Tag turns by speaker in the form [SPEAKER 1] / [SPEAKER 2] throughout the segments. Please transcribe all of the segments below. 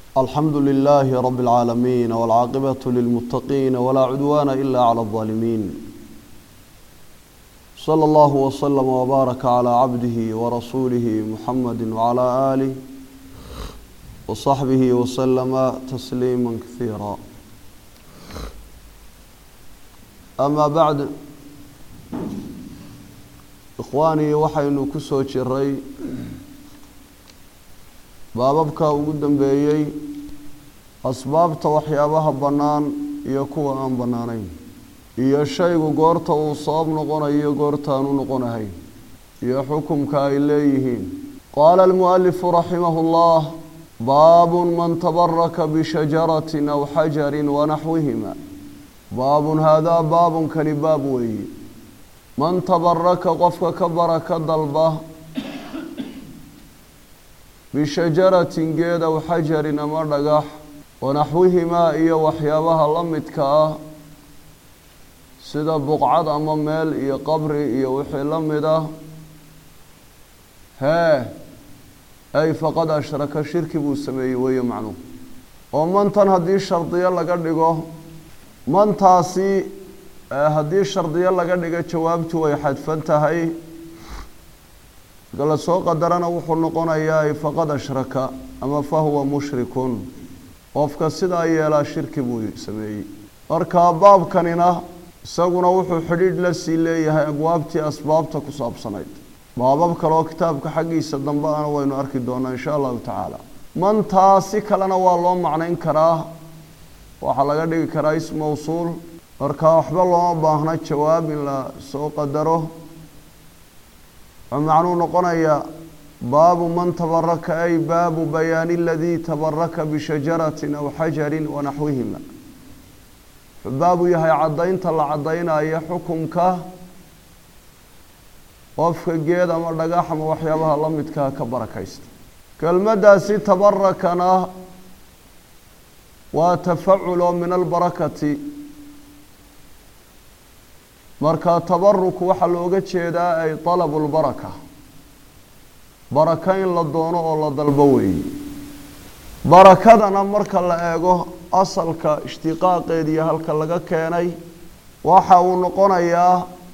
[SPEAKER 1] الحمد لله رب العالمين والعاقبة للمتقين ولا عدوان إلا على الظالمين صلى الله وسلم وبارك على عبده ورسوله محمد وعلى آله وصحبه وسلم تسليما كثيرا أما بعد إخواني وحين كسو جري baababka ugu dambeeyey asbaabta waxyaabaha bannaan iyo kuwa aan bannaanayn iyo shaygu goorta uu sabab noqonayo goortaan u noqonahayn iyo xukumka ay leeyihiin qaala almu'alifu raximahu llah baabun man tabaraka bishajaratin aw xajarin wanaxwihima baabun haadaa baabunkani baab weeye man tabaraka qofka ka baraka dalba bishajaratin geed aw xajarin ama dhagax wanaxwihimaa iyo waxyaabaha la midka ah sida buqcad ama meel iyo qabri iyo wixii la mid ah hee ay faqad ashraka shirki buu sameeyey weeye macnuhu oo mantan haddii shardiyo laga dhigo mantaasi haddii shardiyo laga dhigo jawaabtu way xadfan tahay marka la soo qadarana wuxuu noqonayaa faqad ashraka ama fahuwa mushrikun qofka sidaa yeelaa shirki buu sameeyey marka baabkanina isaguna wuxuu xidhiidh la sii leeyahay abwaabtii asbaabta ku saabsanayd baabab kaleoo kitaabka xaggiisa dambe ana waynu arki doonaa insha allahu tacaala mantaa si kalena waa loo macnayn karaa waxaa laga dhigi karaa ism mawsuul marka waxba looma baahna jawaab in la soo qadaro wuxuu macnuu noqonayaa baabu man tabaraka ay baabu bayaani aladii tabaraka bishajaratin aw xajarin wanaxwihima wuxuu baabu yahay caddaynta la caddaynaya xukumka qofka geed ama dhagax ama waxyaabaha la midkaa ka barakaysta kelmaddaasi tabarakana waa tafaculo min albarakati marka tabaruku waxaa looga jeedaa ay talabu lbaraka baraka in la doono oo la dalbo weeye barakadana marka la eego asalka ishtiqaaqeed iyo halka laga keenay waxa uu noqonayaa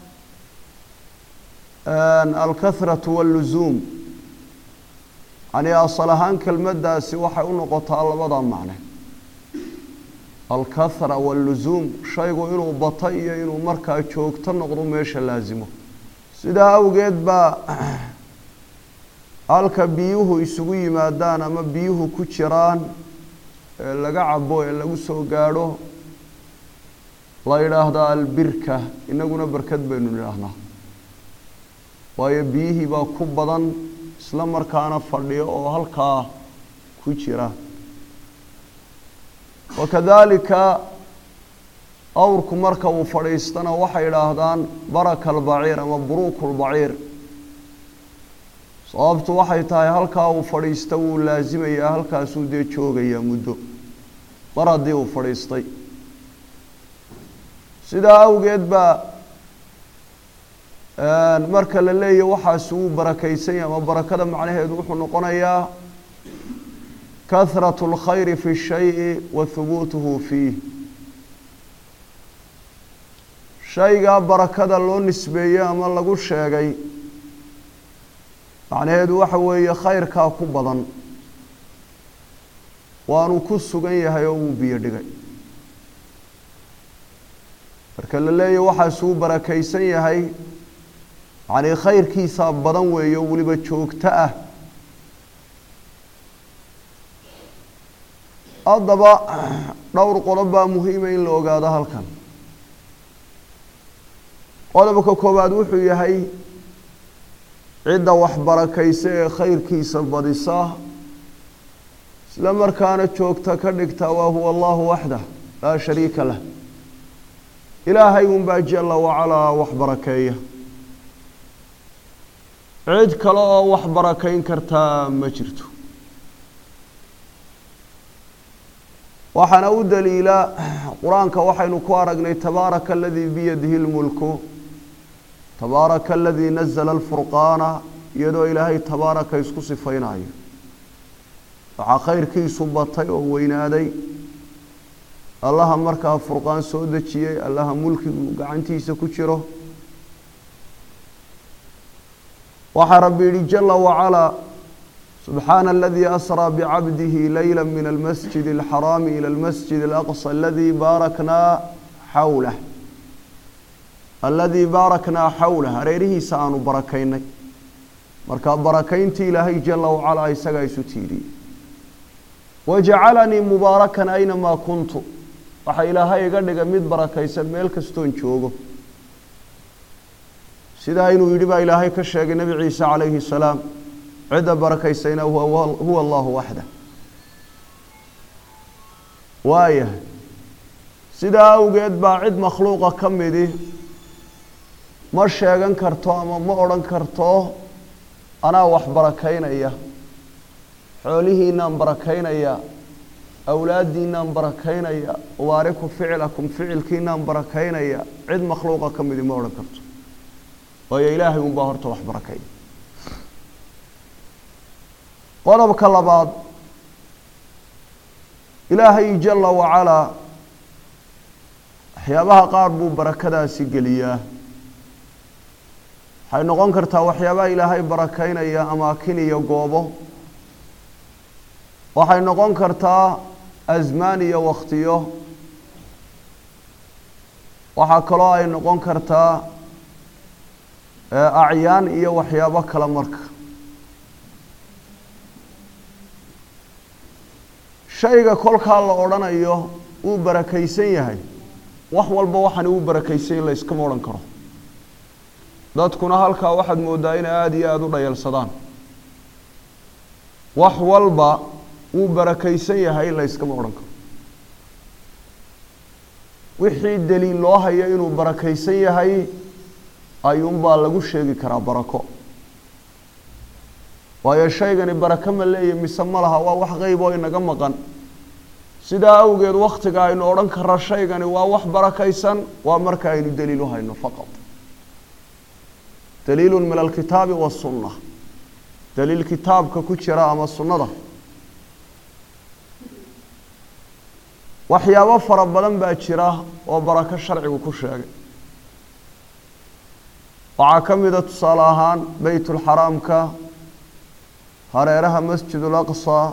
[SPEAKER 1] alkathratu wallusuum yani asal ahaan kelmaddaasi waxay u noqotaa labada macne alkathra wallusuum shaygu inuu bato iyo inuu markaa joogto noqdo meesha laasimo sidaa awgeed baa halka biyuhu isugu yimaadaan ama biyuhu ku jiraan ee laga cabo ee lagu soo gaadho la yidhaahdaa albirka inaguna barkad baynu nidhaahnaa waayo biyihii baa ku badan isla markaana fadhiyo oo halkaa ku jira wakadalika awrku marka uu fadhiistana waxay idhaahdaan baraka albaciir ama buruuku lbaciir sababtu waxay tahay halkaa uu fadhiista wuu laasimayaa halkaasuu dee joogayaa muddo mar haddii uu fadhiistay sidaa awgeed baa marka la leeyahy waxaasi wuu barakaysan yahay ama barakada macnaheedu wuxuu noqonayaa kahrat اlkhayri fi shayi wa hubuutuhu fiih shaygaa barakada loo nisbeeyey ama lagu sheegay macnaheedu waxa weeye khayrkaa ku badan waanu ku sugan yahay oo wuu biyo dhigay marka la leeyahy waxaasi wuu barakaysan yahay yacnii khayrkiisaa badan weeye oo weliba joogto ah haddaba dhowr qodob baa muhiima in la ogaado halkan qodobka koowaad wuxuu yahay cidda wax barakaysa ee khayrkiisa badisa isla markaana joogta ka dhigta waa huwa allahu waxdah laa shariika lah ilaahay unbaa jala wacalaa wax barakeeya cid kale oo wax barakayn kartaa ma jirto waxaana u daliila qur-aanka waxaynu ku aragnay tabaaraka aladii biyadihi lmulku tabaaraka aladii nazla alfurqaana iyadoo ilaahay tabaaraka isku sifaynayo waxaa khayrkiisu batay oo weynaaday allaha markaa furqaan soo dejiyey allaha mulkigu gacantiisa ku jiro waxaa rabbi yihi jala wacalaa subxaana aladii asraa bicabdihi leyla min almasjid alxaraami ila almasjid alaqsa aladii baaraknaa xawlah aladii baaraknaa xawlah hareerihiisa aanu barakaynay marka barakayntii ilaahay jala wacalaa isagaa isu tiiriyey wajacalanii mubaarakan aynamaa kuntu waxaa ilaahay iga dhigay mid barakaysan meel kastoon joogo sidaa inuu yidhi baa ilaahay ka sheegay nebi ciise calayhi salaam cidda barakaysayna huwa allahu waxda waayahay sidaa awgeed baa cid makhluuqa ka midi ma sheegan karto ama ma odhan karto anaa wax barakaynaya xoolihiinaan barakaynaya awlaaddiinaan barakaynaya waariku ficilakum ficilkiinaan barakaynaya cid makhluuqa ka midi ma odhan karto waayo ilaahay unbaa horta wax barakaya qodobka labaad ilaahay jala wacalaa waxyaabaha qaar buu barakadaasi geliyaa waxay noqon kartaa waxyaabaha ilaahay barakaynaya amaakin iyo goobo waxay noqon kartaa asmaan iyo wakhtiyo waxaa kaloo ay noqon kartaa acyaan iyo waxyaabo kale marka shayga kolkaa la odhanayo wuu barakaysan yahay wax walba waxani wuu barakaysan yahy layskama odhan karo dadkuna halkaa waxaad mooddaa inay aada iyo aada u dhayalsadaan wax walba wuu barakaysan yahay layskama odhan karo wixii daliil loo hayo inuu barakaysan yahay ayuunbaa lagu sheegi karaa barako waayo shaygani barako ma leeya mise ma laha waa wax qeyb oo inaga maqan sidaa awgeed wakhtiga aynu odhan karra shaygani waa wax barakaysan waa marka aynu daliil u hayno faqad daliilu min alkitaabi wasunna daliil kitaabka ku jira ama sunnada waxyaabo fara badan baa jira oo barako sharcigu ku sheegay waxaa ka mida tusaale ahaan beytulxaraamka hareeraha masjidul aqsa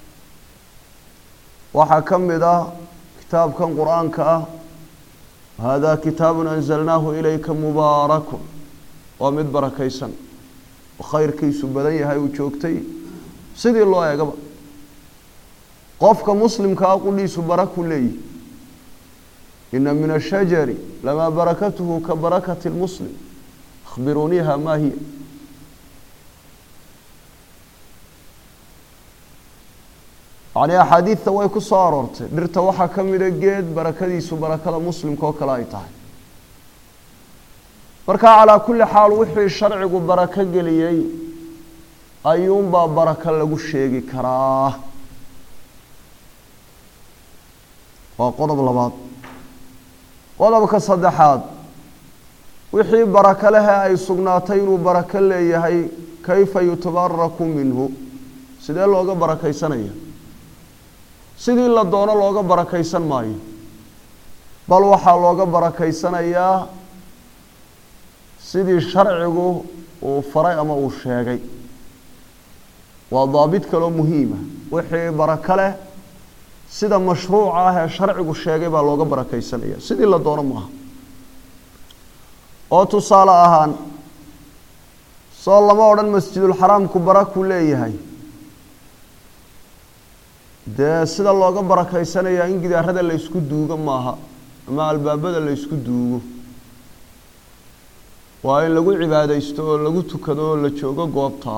[SPEAKER 1] waxaa ka mid ah kitaabkan qur-aanka ah haadaa kitaabun anzalnaahu ilayka mubaarakun waa mid barakaysan oo khayrkiisu badan yahay uu joogtay sidii loo eegaba qofka muslimkaa qudhiisu baraku leeyihi ina min ashajari lamaa barakatuhu ka barakati lmuslim akhbiruuniiha maa hiya yacnii axaadiidta way ku soo aroortay dhirta waxaa ka mida geed barakadiisu barakada muslimka oo kale ay tahay marka calaa kulli xaal wixii sharcigu barako geliyey ayuunbaa barako lagu sheegi karaa waa qodob labaad qodobka saddexaad wixii barako lehe ay sugnaatay inuu barako leeyahay kayfa yutabaraku minhu sidee looga barakaysanaya sidii la doono looga barakaysan maayo bal waxaa looga barakaysanayaa sidii sharcigu uu faray ama uu sheegay waa daabit kaloo muhiima wixii barako leh sida mashruuca ah ee sharcigu sheegay baa looga barakaysanaya sidii la doono maaha oo tusaale ahaan soo lama odhan masjidulxaraamku baraku leeyahay dee sida looga barakaysanayaa in gidaarada la ysku duugo maaha ama albaabada la ysku duugo waa in lagu cibaadaysto oo lagu tukado oo la joogo goobtaa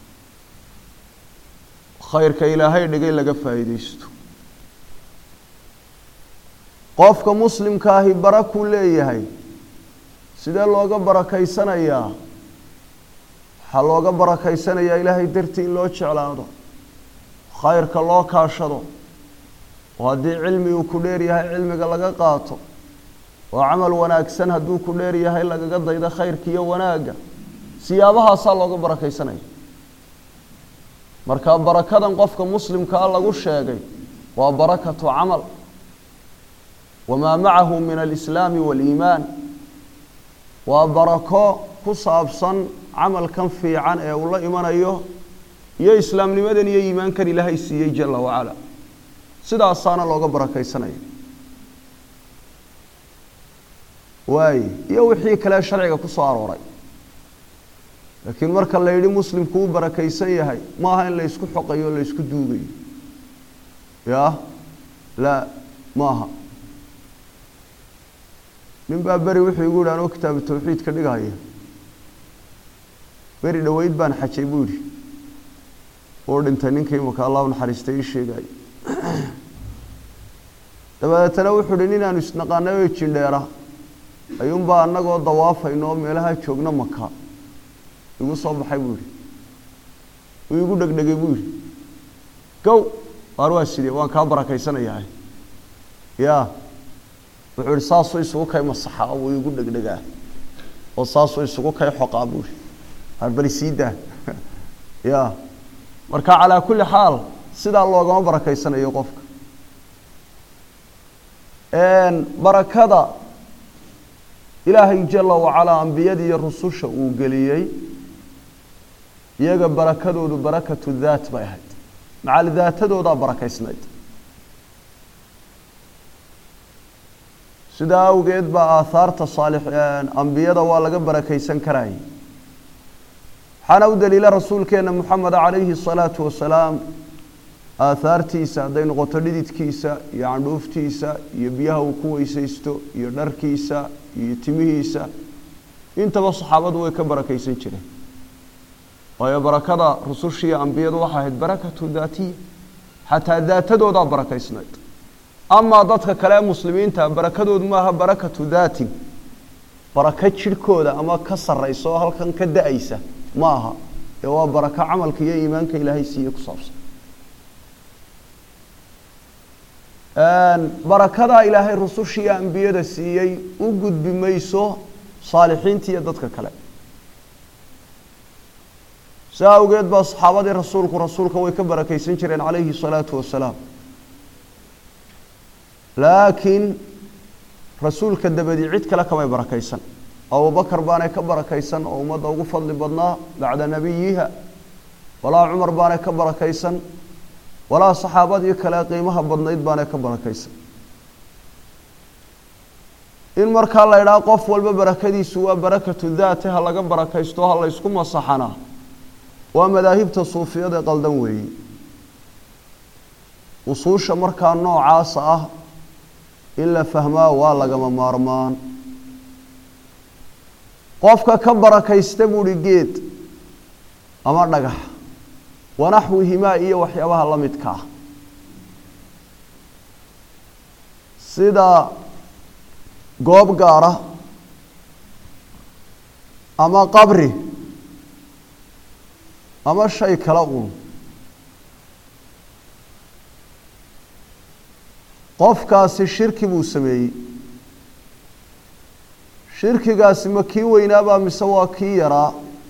[SPEAKER 1] khayrka ilaahay dhigay laga faa'iidaysto qofka muslimka ahi barakuu leeyahay sidee looga barakaysanayaa waxaa looga barakaysanayaa ilaahay dartii in loo jeclaado khayrka loo kaashado oo haddii cilmi uu ku dheer yahay cilmiga laga qaato oo camal wanaagsan hadduu ku dheer yahay lagaga daydo khayrka iyo wanaagga siyaabahaasaa looga barakaysanaya marka barakadan qofka muslimkaa lagu sheegay waa barakatu camal wamaa macahu min alislaami waaliimaan waa barako ku saabsan camalkan fiican ee uu la imanayo iyo islaamnimadan iyo iimaankan ilaahay siiyey jala wacala sidaasaana looga barakaysanaya waaye iyo wixii kale sharciga ku soo arooray laakiin marka la yidhi muslimku uu barakaysan yahay maaha in la ysku xoqayo o la ysku duugayo ya la maaha nin baa beri wuxuu igu yidhi anoo kitaabu tawxiid ka dhigahaya beri dhoweyd baan xajay buu yidhi uu dhintay ninkii imaka allahu naxariistay ii sheegaayo dabadeetana wuxuu hi ninaanu isnaqaanay oo jindheera ayuunbaa annagoo dawaafayno oo meelaha joogna maka igu soo baxay buu yihi uu igu dhegdhegay buu yihi gow waar waa sidee waan kaa barakaysanayaa ya wuxuu yihi saasuu isugu kay masaxa wuu igu dhegdhegaa oo saasuu isugu kay xoqaa buu yihi waar bali sii daa ya marka calaa kulli xaal sidaa loogama barakaysanayo qofka barakada ilaahay jala wacalaa ambiyada iyo rususha uu geliyey iyaga barakadoodu barakatu daat bay ahayd macal daatadoodaa barakaysnayd sidaa awgeed baa aahaarta saalix ambiyada waa laga barakaysan karayay waxaana u daliila rasuulkeena moxameda calayhi الsalaatu wasalaam aahaartiisa hadday noqoto dhididkiisa iyo candhuuftiisa iyo biyaha uu ku weysaysto iyo dharkiisa iyo timihiisa intaba saxaabadu way ka barakaysan jireen waayo barakada rusushiiyo ambiyadu waxay ahayd barakatu daatiya xataa daatadoodaa barakaysnayd amaa dadka kale ee muslimiinta barakadoodu maaha barakatu daatin barako jidhkooda ama ka sarraysa oo halkan ka da-aysa ma aha ee waa barako camalka iyo iimaanka ilaahay siiye ku saabsan barakadaa ilaahay rusushiiyo ambiyada siiyey u gudbi mayso saalixiinta iyo dadka kale saa awgeed baa saxaabadii rasuulku rasuulka way ka barakaysan jireen calayhi الsalaatu wasalaam laakiin rasuulka dabadii cid kale kamay barakaysan abubakar baanay ka barakaysan oo ummadda ugu fadli badnaa bacda nabiyiha walaa cumar baanay ka barakaysan walaa saxaabadii kale qiimaha badnayd baanay ka barakaysan in markaa la idhaha qof walba barakadiisu waa barakatu daate ha laga barakaysto ha la ysku masaxana waa madaahibta suufiyada qaldan weeye usuusha markaa noocaasa ah in la fahmaa waa lagama maarmaan qofka ka barakaysta buuhi geed ama dhagax wanaxwihimaa iyo waxyaabaha la midka ah sida goob gaara ama qabri ama shay kale uun qofkaasi shirki buu sameeyey shirkigaasi ma kii weynaabaa mise waa kii yaraa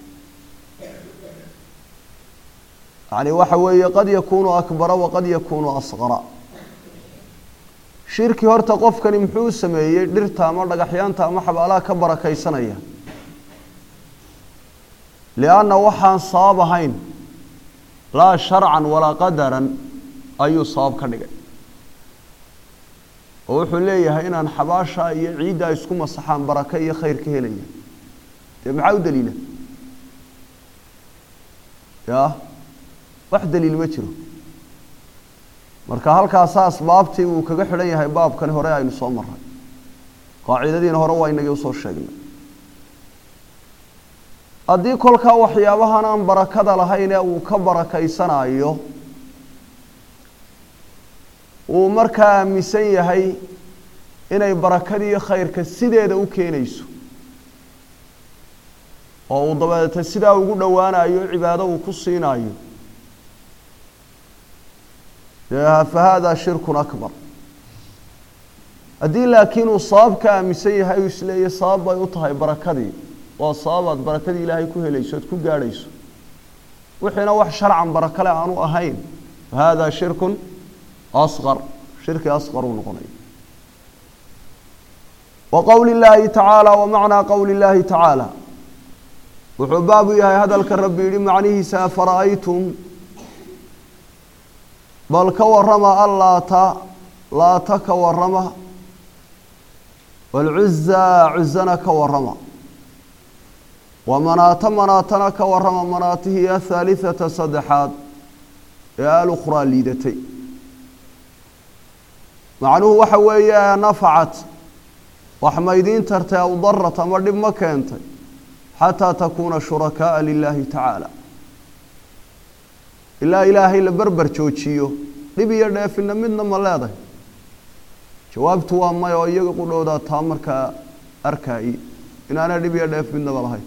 [SPEAKER 1] yani waxa weeye qad yakunu akbara waqad yakunu asqara shirki horta qofkani muxuu sameeyey dhirta ama dhagaxyaanta ama xabaalaha ka barakaysanaya lianna waxaan sabab ahayn laa sharcan walaa qadaran ayuu sabab ka dhigay oo wuxuu leeyahay inaan xabaasha iyo ciiddaa isku masaxaan barake iyo khayr ka helaya dee maxaa u daliila ya wax daliil ma jiro marka halkaasaa asbaabtii uu kaga xidhan yahay baabkani hore aynu soo maray qaacidadiina hore waa inagii usoo sheegnay haddii kolkaa waxyaabahan aan barakada lahayn ee uu ka barakaysanayo uu markaa aaminsan yahay inay barakadiiyo khayrka sideeda u keenayso oo uu dabeeta sidaa ugu dhowaanayo cibaado uu ku siinayo fa hada shirkun akbar haddii laakiin uu sabab ka aaminsan yahay uu isleeya sabab bay u tahay barakadii waa sababaad barakadii ilaahay ku helayso oad ku gaadhayso wixiina wax sharcan barakale aanu ahayn fahada shirkun asqar shirki asqar uu noqonaya wa qowli illaahi tacaala wa macnaa qowli illaahi tacaala wuxuu baabu yahay hadalka rabbi yidhi macnihiisa afara'aytum bal ka warrama allaata laata ka warrama waalcuzaa cuzana ka warrama wa manaata manaatana ka warrama manaatihii athaalithata saddexaad ee alukhraa liidatay macnuhu waxa weeye nafacat wax maydiin tartay aw darat ama dhib ma keentay xataa takuuna shurakaaa lilaahi tacaala ilaa ilaahay la berber joojiyo dhib iyo dheefina midna ma leedahay jawaabtu waa may oo iyaga qudhowdaa taa markaa arkaaye inaana dhib iyo dheef midnaba lahayn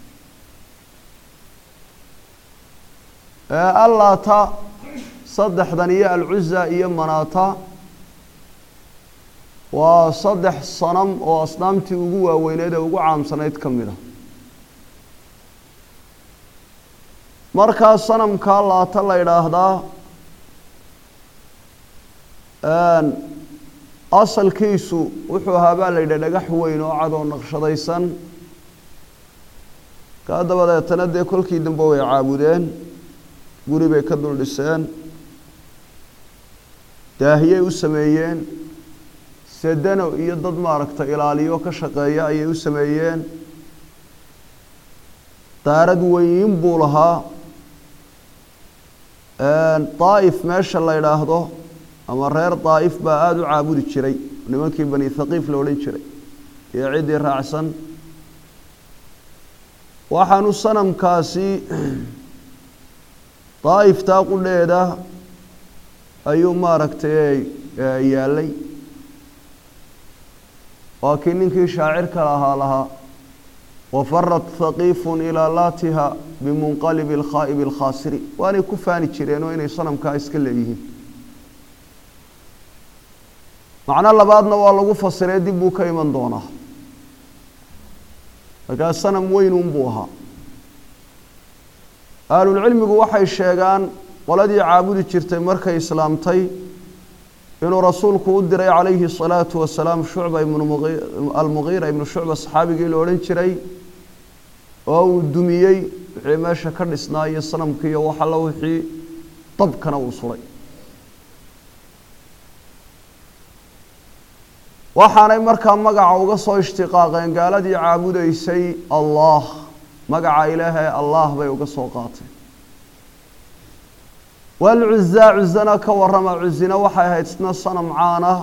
[SPEAKER 1] allaata saddexdan iyo alcuza iyo manaata waa saddex sanam oo asnaamtii ugu waaweyneed ee ugu caamsanayd ka mid a markaa sanamkaa laata la yidhaahdaa asalkiisu wuxuu ahaa baa la yidhi dhagax weyn oo cad oo naqshadaysan kaa dabadeetana dee kolkii dambe way caabudeen guri bay ka dul dhiseen daahiyey u sameeyeen sedano iyo dad maaragta ilaaliyo ka shaqeeya ayay u sameeyeen daarad weyn buu lahaa daa'if meesha la yidhaahdo ama reer daa'if baa aada u caabudi jiray nimankii bani thaqiif la odhan jiray iyo ciddii raacsan waxaanu sanamkaasi daa'iftaa qudheeda ayuu maaragtay yaallay waa kii ninkii shaacirka lahaa lahaa wafarat thaqiifun ilaa laatiha bimunqalibi alkhaa'ibi alkhaasiri waanay ku faani jireen oo inay sanamkaa iska leeyihiin macno labaadna waa lagu fasiree dib buu ka iman doonaa markaa sanam weynunbuu ahaa ahlulcilmigu waxay sheegaan qoladii caabudi jirtay markay islaamtay inuu rasuulku u diray calayhi الsalaatu wasalaam shucba ibnu almugiira ibnu shucba saxaabigii la odhan jiray oo uu dumiyey wixii meesha ka dhisnaa iyo sanamkii iyo wax alla wixii dabkana uu suray waxaanay markaa magaca uga soo ishtiqaaqeen gaaladii caabudaysay allah magaca ilaahay allah bay uga soo qaateen walcuzaa cuzana ka warrama cuzina waxay ahayd isna sanam caana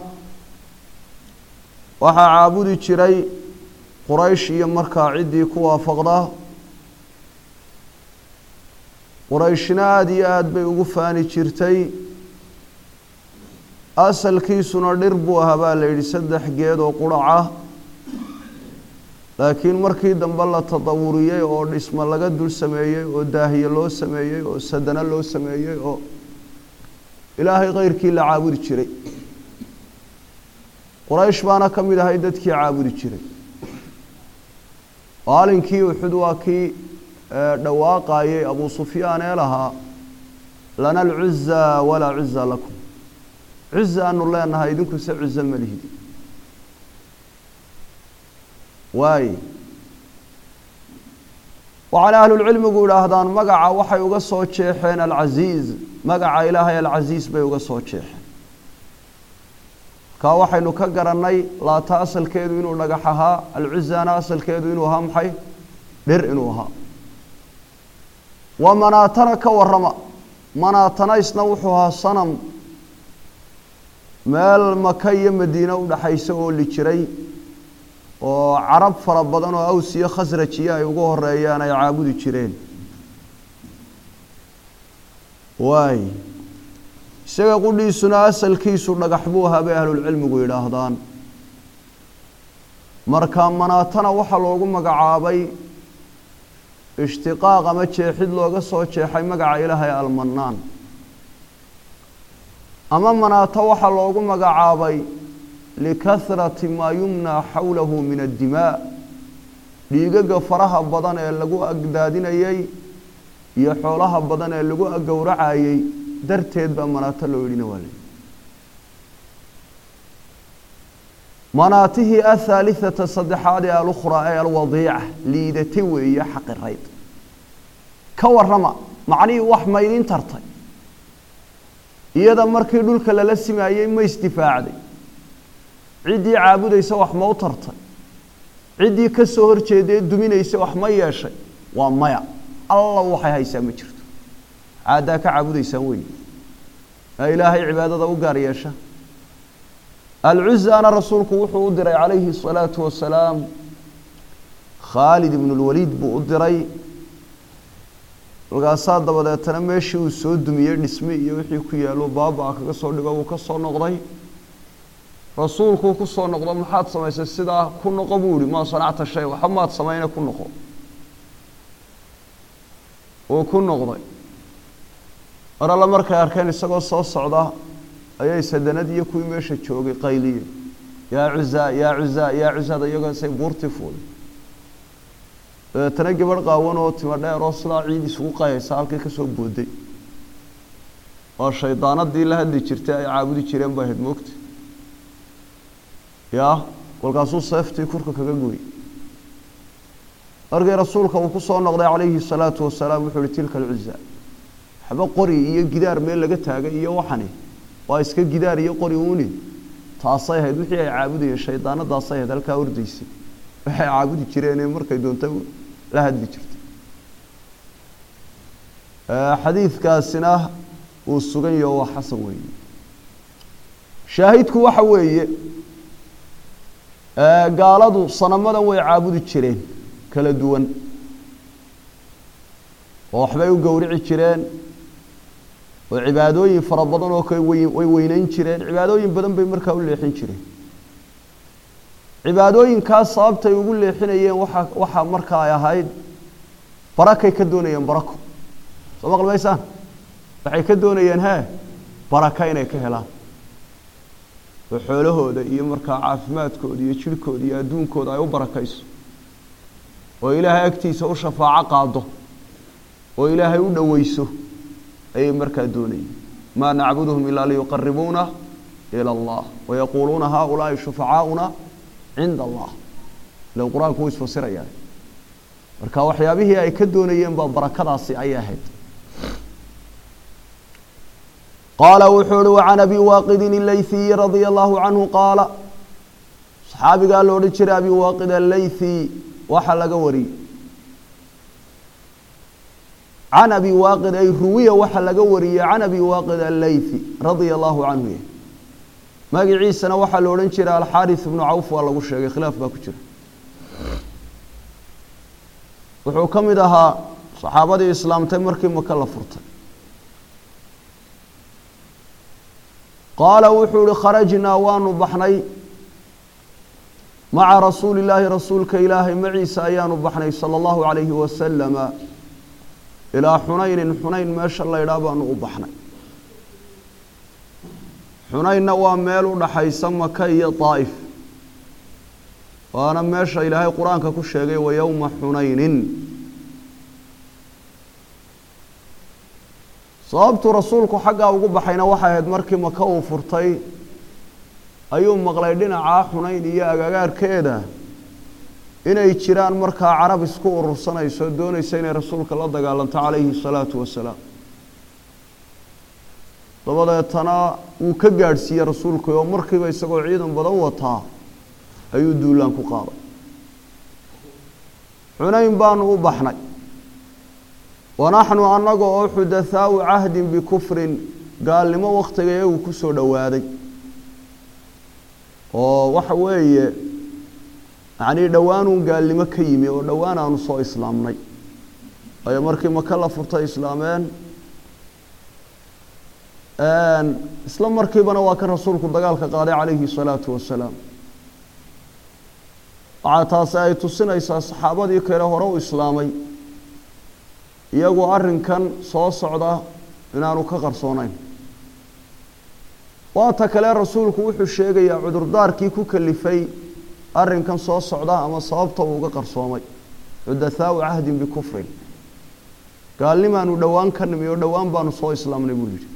[SPEAKER 1] waxaa caabudi jiray quraysh iyo markaa ciddii ku waafaqda qurayshna aada iyo aada bay ugu faani jirtay asalkiisuna dhir buu ahaa baa la yidhi saddex geed oo quraca laakiin markii dambe la tadawuriyey oo dhismo laga dul sameeyey oo daahiye loo sameeyey oo sadano loo sameeyey oo ilaahay keyrkii la caabudi jiray quraysh baana ka mid ahay dadkii caabudi jiray maalinkii uxud waa kii dhawaaqayey abu sufyaan ee lahaa lana alcuza walaa cuza lakum cuza aanu leenahay idinkuse cuzo ma lihid waaye waxaana ahlulcilmigu idhaahdaan magaca waxay uga soo jeexeen alcasiiz magaca ilaahay alcasiis bay uga soo jeexeen kaa waxaynu ka garannay laata asalkeedu inuu dhagax ahaa alcuzana asalkeedu inuu ahaa maxay dhir inuu ahaa wa manaatana ka warrama manaatana isna wuxuu ahaa sanam meel maka iyo madiine udhaxaysa oo li jiray oo carab fara badan oo aws iyo khasrajiyo ay ugu horeeyaan ay caabudi jireen waay isaga qudhiisuna asalkiisu dhagax buu ahaa bay ahlulcilmigu yidhaahdaan marka manaatana waxaa loogu magacaabay ishtiqaaq ama jeexid looga soo jeexay magaca ilaahay almanaan ama manaato waxaa loogu magacaabay likahrati maa yumnaa xawlahu min addimaa dhiigaga faraha badan ee lagu agdaadinayey iyo xoolaha badan ee lagu gowracayey darteed baa manaato loo yidhina waa lay manaatihii athaalithata saddexaad ee alukhraa ee alwadiica liidata weeye xaqirayd ka warrama macnihii wax maydin tartay iyada markii dhulka lala simaayey ma isdifaacday ciddii caabudaysa wax ma u tartay ciddii ka soo horjeedee duminaysa wax ma yeeshay waa maya alla waxay haysaa ma jirto caaddaa ka caabudaysaan wey ee ilaahay cibaadada u gaar yeesha alcuzaana rasuulku wuxuu u diray calayhi الsalaatu wasalaam khaalid ibn اlwaliid buu u diray markaasaa dabadeetana meeshii uu soo dumiyey dhisme iyo wixii ku yaalo baaba kaga soo dhigo wuu ka soo noqday rasuulkuu ku soo noqdo maxaad samaysay sidaa ku noqo buu yihi maa sanacta shay waxba maad samayna ku noqo uu ku noqday mar alle markay arkeen isagoo soo socda ayay sadanad iyo kuwii meesha joogay qayliye yaa cuzaa yaa cuzaa yaa cuzaada iyagoosay buurtii fuulay dabeetana gabadh qaawan oo timo dheer oo sidaa ciid isugu qayaysa halkii kasoo booday waa shaydaanadii la hadli jirtay ay caabudi jireen baa ahayd moogta yaa kolkaasuu seeftii kurka kaga gooyey markii rasuulka uu ku soo noqday calayhi salaatu wasalaam wuxuu ihi tilka alcuza waxba qori iyo gidaar meel laga taagay iyo waxani waa iska gidaar iyo qori uuni taasay ahayd wixii ay caabudayeen shaydaanadaasay ahayd halkaa ordaysay waxay caabudi jireen markay doonta la hadli jirtay xadiidkaasina uu sugan yaho waa xasan weeye shaahidku waxa weeye gaaladu sanamadan way caabudi jireen kala duwan oo waxbay u gowrici jireen oo cibaadooyin fara badan oo kale way way weyneyn jireen cibaadooyin badan bay markaa u leexin jireen cibaadooyinkaas sababtay ugu leexinayeen waxa waxaa markaa ay ahayd barakay ka doonayeen barako soo maqlmaysaan waxay ka doonayeen hee baraka inay ka helaan oo xoolahooda iyo markaa caafimaadkooda iyo jirhkooda iyo adduunkooda ay u barakayso oo ilaahay agtiisa u shafaaco qaado oo ilaahay u dhoweyso ayay markaa doonayeen maa nacbuduhum ilaa liyuqaribuuna ila allah wayaquuluuna haaulaai shufacaauna cinda allah ilan qur-aanku wuu isfasirayaa marka waxyaabihii ay ka doonayeen baa barakadaasi ayay ahayd qaala wuxuu uhi wacan abi waaqidin ilayhiyi radia allahu canhu qaala saxaabigaa la odhan jiray abi waaqid alaythi waxaa laga wariyey can abi waaqid ay ruwiya waxaa laga wariyey can abi waaqid alaythi radia allahu canhu magaciisana waxaa la odhan jiray alxaaris ibnu cawf waa lagu sheegay khilaaf baa ku jira wuxuu ka mid ahaa saxaabadii islaamtay markii maka la furtay qaala wuxuu ihi kharajnaa waanu baxnay maca rasuuli illaahi rasuulka ilaahay maciisa ayaanu baxnay sala allahu calayhi wasalama ilaa xunaynin xunayn meesha laydhaa baanu u baxnay xunaynna waa meel u dhaxaysa maka iyo daa'if waana meesha ilaahay qur-aanka ku sheegay wa yowma xunaynin sababtuu rasuulku xaggaa ugu baxayna waxay ahayd markii maka uu furtay ayuu maqlay dhinacaa xunayn iyo agagaarkeeda inay jiraan markaa carab isku urursanayso doonaysa inay rasuulka la dagaalanto calayhi salaatu wasalaam dabadeetana wuu ka gaadhsiiyey rasuulku oo markiiba isagoo ciidan badan wataa ayuu duulaan ku qaaday xunayn baanu u baxnay wanaxnu annaga oo xudathaau cahdin bikufrin gaalnimo wakhtiga iyagu ku soo dhowaaday oo waxa weeye yacnii dhowaanuun gaalnimo ka yimi oo dhowaan aanu soo islaamnay waayo markii maka la furtay islaameen isla markiibana waa kan rasuulku dagaalka qaaday calayhi salaatu wasalaam waxaa taasi ay tusinaysaa saxaabadii kale hore u islaamay iyagoo arrinkan soo socda inaanu ka qarsoonayn waata kale rasuulku wuxuu sheegayaa cudurdaarkii ku kalifay arrinkan soo socda ama sababta uu uga qarsoomay xudathaau cahdin bikufrin gaalnimaanu dhowaan ka nimi oo dhowaan baanu soo islaamnay buu yidhi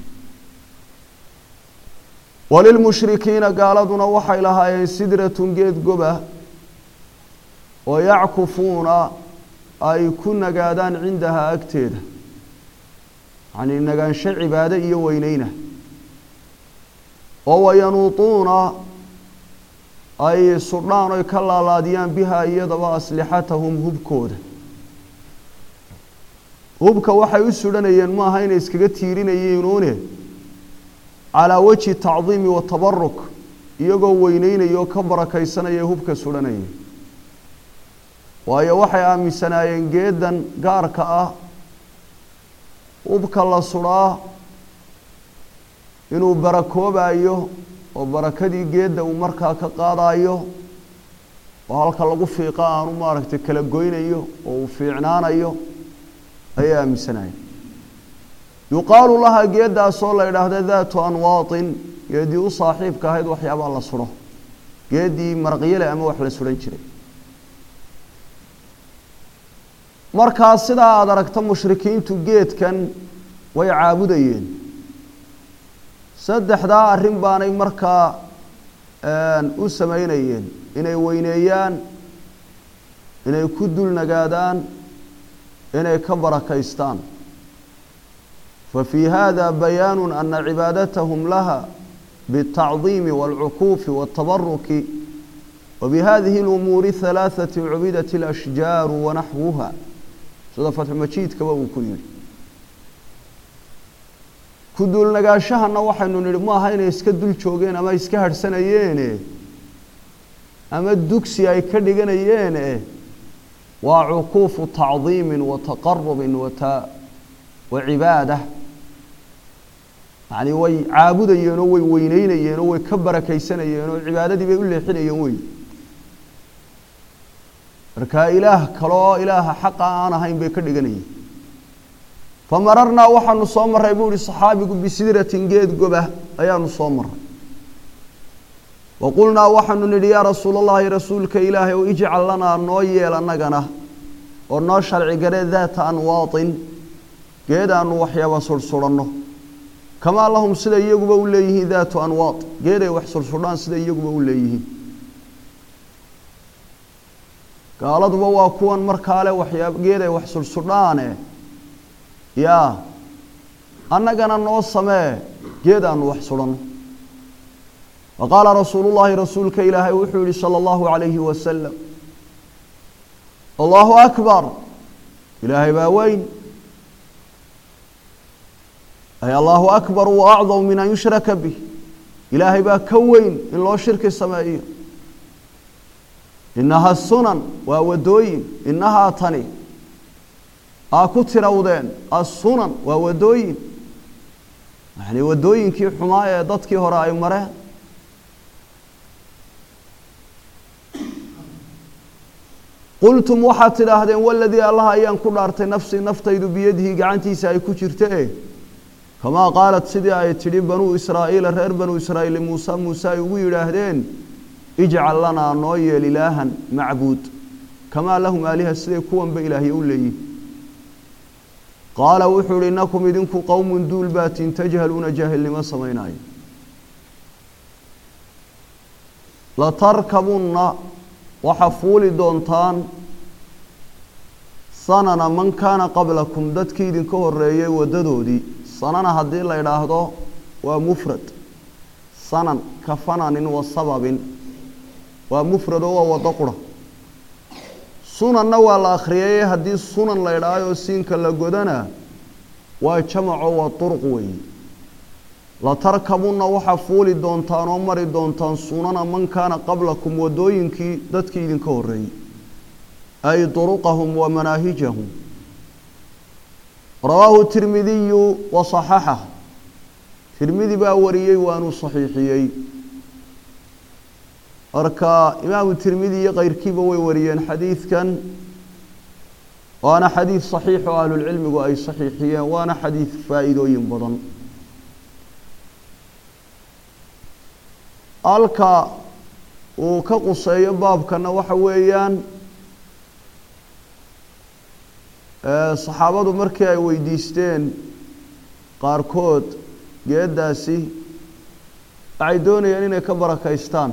[SPEAKER 1] walilmushrikiina gaaladuna waxay lahaayeen sidratun geed goba oo yackufuuna ay ku nagaadaan cindahaa agteeda yacnii nagaansho cibaado iyo weyneyna oo wayanuutuuna ay sudhaan oy ka laalaadiyaan bihaa iyadaba aslixatahum hubkooda hubka waxay u sudhanayeen maaha inay iskaga tiirinayeenuune calaa wajhi tacdiimi wa tabaruk iyagoo weyneynaya oo ka barakaysanaya hubka sudhanaya waayo waxay aaminsanaayeen geedan gaarka ah hubka la sudhaa inuu barakoobayo oo barakadii geedda uu markaa ka qaadayo oo halka lagu fiiqa aanu maaragtay kala goynayo oo uu fiicnaanayo ayay aaminsanayeen yuqaalu lahaa geeddaasoo la idhaahda daatu anwaatin geeddii u saaxiibka ahayd waxyaabaa la sudho geeddii maraqyale ama wax la sudhan jiray markaa sidaa aada aragto mushrikiintu geedkan way caabudayeen saddexdaa arrin baanay markaa u sameynayeen inay weyneeyaan inay ku dul nagaadaan inay ka barakaystaan fa fii hada bayaanu ana cibaadatahum laha biالtacdiimi wاlcukuufi wاtabaruki wabihadihi اlumuuri halaaثati cubidat اlashjaaru wanaxwuha sida fatxumajiidkaba uu ku yihi ku duulnagaashahana waxaynu nidhi maaha inay iska dul joogeen ama iska harhsanayeene ama dugsi ay ka dhiganayeene waa cukuufu tacdiimin wa taqarubin wata wa cibaada yacni way caabudayeenoo way weyneynayeenoo way ka barakaysanayeenoo cibaadadii bay u leexinayeen wey marka ilaah kale oo ilaaha xaqa aan ahayn bay ka dhiganayeen famararnaa waxaanu soo maray buu ihi saxaabigu bisidratin geed goba ayaanu soo maray wa qulnaa waxaanu nidhi yaa rasuul allahi rasuulka ilaahay o ijcal lanaa noo yeel annagana oo noo sharci garee daata anwaatin geed aanu waxyaaba surhsuranno kamaa lahum sida iyaguba u leeyihiin daatu anwaad geed ay wax sursudhaan sida iyaguba u leeyihiin gaaladuba waa kuwan markaale waxyaab geed ay wax sursudhaane yaa annagana noo samee geed aanu wax sudhanno wa qaala rasuulu llaahi rasuulka ilaahay wuxuu yihi sala allahu calayhi wasalam allahu akbar ilaahay baa weyn ay allahu akbar wa acdam min an yushraka bih ilaahay baa ka weyn in loo shirki sameeyo inaha sunan waa wadooyin inahaa tani aa ku tirawdeen assunan waa wadooyin yani wadooyinkii xumaa ee dadkii hore ay mareen qultum waxaad tidhaahdeen waladii allah ayaan ku dhaartay nafsii naftaydu biyadihi gacantiisa ay ku jirta e kamaa qaalat sidii ay tidhi banuu israa'iila reer banuu israa'iil muuse muuse ay ugu yidhaahdeen ijcal lanaa noo yeel ilaahan macbuud kamaa lahum aaliha siday kuwanba ilaahya u leeyihin qaala wuxuu ihi inakum idinku qowmun duul baatin tajhaluuna jaahilnimo samaynaayo latarkabunna waxaa fuuli doontaan sanana man kaana qablakum dadkii idinka horeeyey waddadoodii sanana haddii la idhaahdo waa mufrad sanan ka fananin wa sababin waa mufrad oo waa waddo qura sunanna waa la akhriyay haddii sunan la idhaahayoo siinka la godana waa jamaco waa durq weeye latarkabunna waxaa fuuli doontaan oo mari doontaan sunana man kaana qablakum waddooyinkii dadkii idinka horreeyey ay duruqahum wa manaahijahum rawaahu tirmidiyu wa saxaxah tirmidi baa wariyey waanuu saxiixiyey marka imaamu tirmidi iyo keyrkiiba way wariyeen xadiidkan waana xadiid saxiix oo ahlulcilmigu ay saxiixiyeen waana xadiid faa'iidooyin badan halka uu ka quseeyo baabkana waxa weeyaan saxaabadu markii ay weydiisteen qaarkood geeddaasi waxay doonayeen inay ka barakaystaan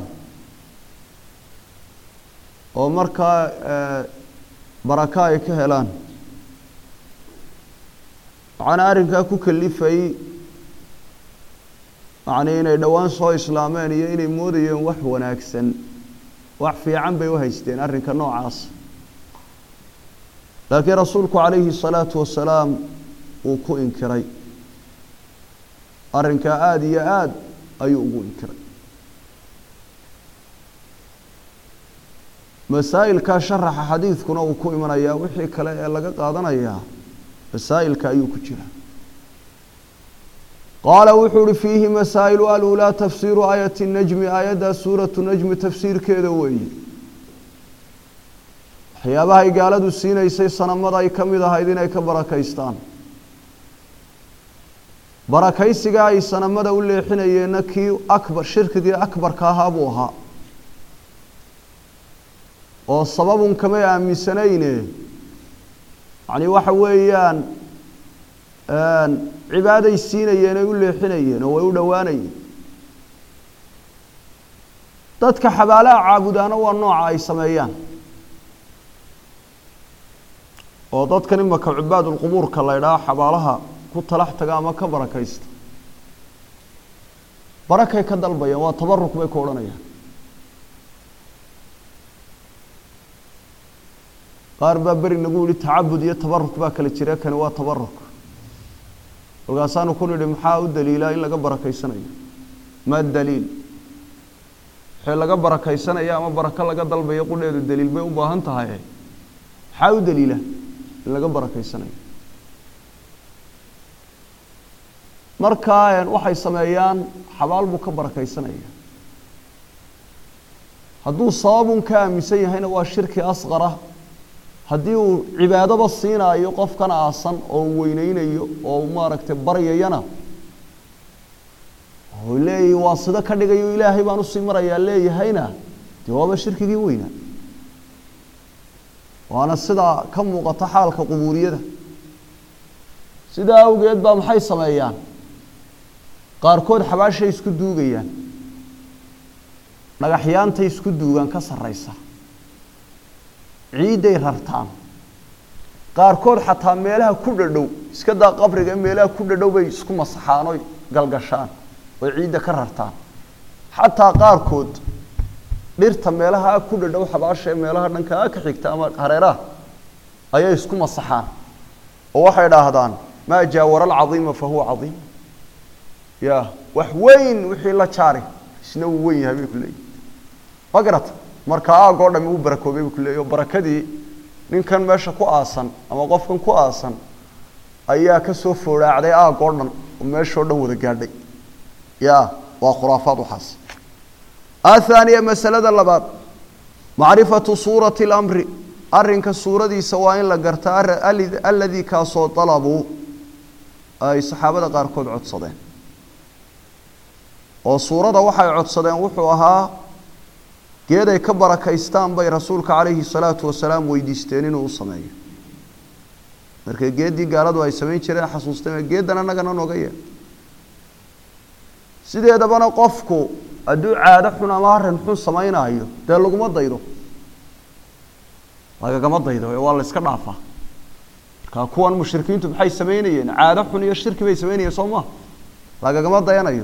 [SPEAKER 1] oo markaa baraka ay ka helaan waxaana arrinkaa ku kalifay yacnii inay dhowaan soo islaameen iyo inay moodayeen wax wanaagsan wax fiican bay u haysteen arrinka noocaas laakiin rasuulku calayhi الsalaatu wasalaam uu ku inkiray arrinkaa aada iyo aada ayuu ugu inkiray masaa'ilkaa sharaxa xadiidkuna uu ku imanayaa wixii kale ee laga qaadanayaa masaa'ilka ayuu ku jira qaala wuxuu uhi fiihi masaa'ilu alulaa tafsiiru aayati najmi aayaddaa suuratu najmi tafsiirkeeda weeye waxyaabahay gaaladu siinaysay sanamada ay ka mid ahayd inay ka barakaystaan barakaysigaa ay sanamada u leexinayeenna kii akbar shirkigii akbarka ahaa buu ahaa oo sababun kamay aaminsanayne yacni waxa weeyaan cibaaday siinayeen ay u leexinayeen oo way u dhowaanayeen dadka xabaalaha caabudaana waa nooca ay sameeyaan oo dadkan imaka cibaadulqubuurka la ydhaha xabaalaha ku talax taga ama ka barakaysta barakay ka dalbayaan waa tabaruk bay ku odhanayaan qaar baa beri nagu yihi tacabud iyo tabaruk baa kala jira kani waa tabaruk kolkaasaanu ku nidhi maxaa u daliilaa in laga barakaysanayo ma daliil wixii laga barakaysanaya ama barako laga dalbayo qudheedu daliil bay u baahan tahay maxaa u daliila in laga barakaysanayo markaa waxay sameeyaan xabaal buu ka barakaysanaya hadduu sababun ka aaminsan yahayna waa shirki asqara haddii uu cibaadaba siinaayo qofkan aasan oo weyneynayo oo maaragtay baryayana oo leeyahy waa sida ka dhigayo ilaahay baan usii marayaa leeyahayna dee waaba shirkigii weynaa waana sidaa ka muuqata xaalka qubuuriyada sidaa awgeed baa maxay sameeyaan qaarkood xabaashay isku duugayaan dhagaxyaantay isku duugaan ka sarraysa ciidday rartaan qaarkood xataa meelaha ku dhadhow iska daa qabriga meelaha ku dhadhow bay isku masaxaan oy galgashaan oy ciidda ka rartaan xataa qaarkood dhirta meelaha ku dhadhow xabaasha ee meelaha dhankaa ka xigta ama hareeraha ayay isku masaxaan oo waxay dhaahdaan maa jaawara alcadiima fa huwa cadiim ya wax weyn wixii la jaari isna wuu weyn yahay bay ku leeyihin ma garata marka aag oo dhami uu barakoobay buu ku leeyahy oo barakadii ninkan meesha ku aasan ama qofkan ku aasan ayaa ka soo foodhaacday aag oo dhan oo meeshao dhan wada gaadhay ya waa khuraafaad waxaas athaaniya masalada labaad macrifatu suurati اlamri arrinka suuradiisa waa in la garta aladii kaasoo dalabuu ay saxaabada qaarkood codsadeen oo suurada waxay codsadeen wuxuu ahaa geed ay ka barakaystaan bay rasuulka calayhi salaatu wasalaam weydiisteen inuu u sameeyo marka geeddii gaaladu ay samayn jireen xasuusteen geeddan annagana nooga yee sideedabana qofku hadduu caado xun ama arrin xun samaynaayo dee laguma daydo lagagama daydo waa la iska dhaafaa marka kuwan mushrikiintu maxay samaynayeen caado xun iyo shirki bay samaynayeen soo maa lagagama dayanayo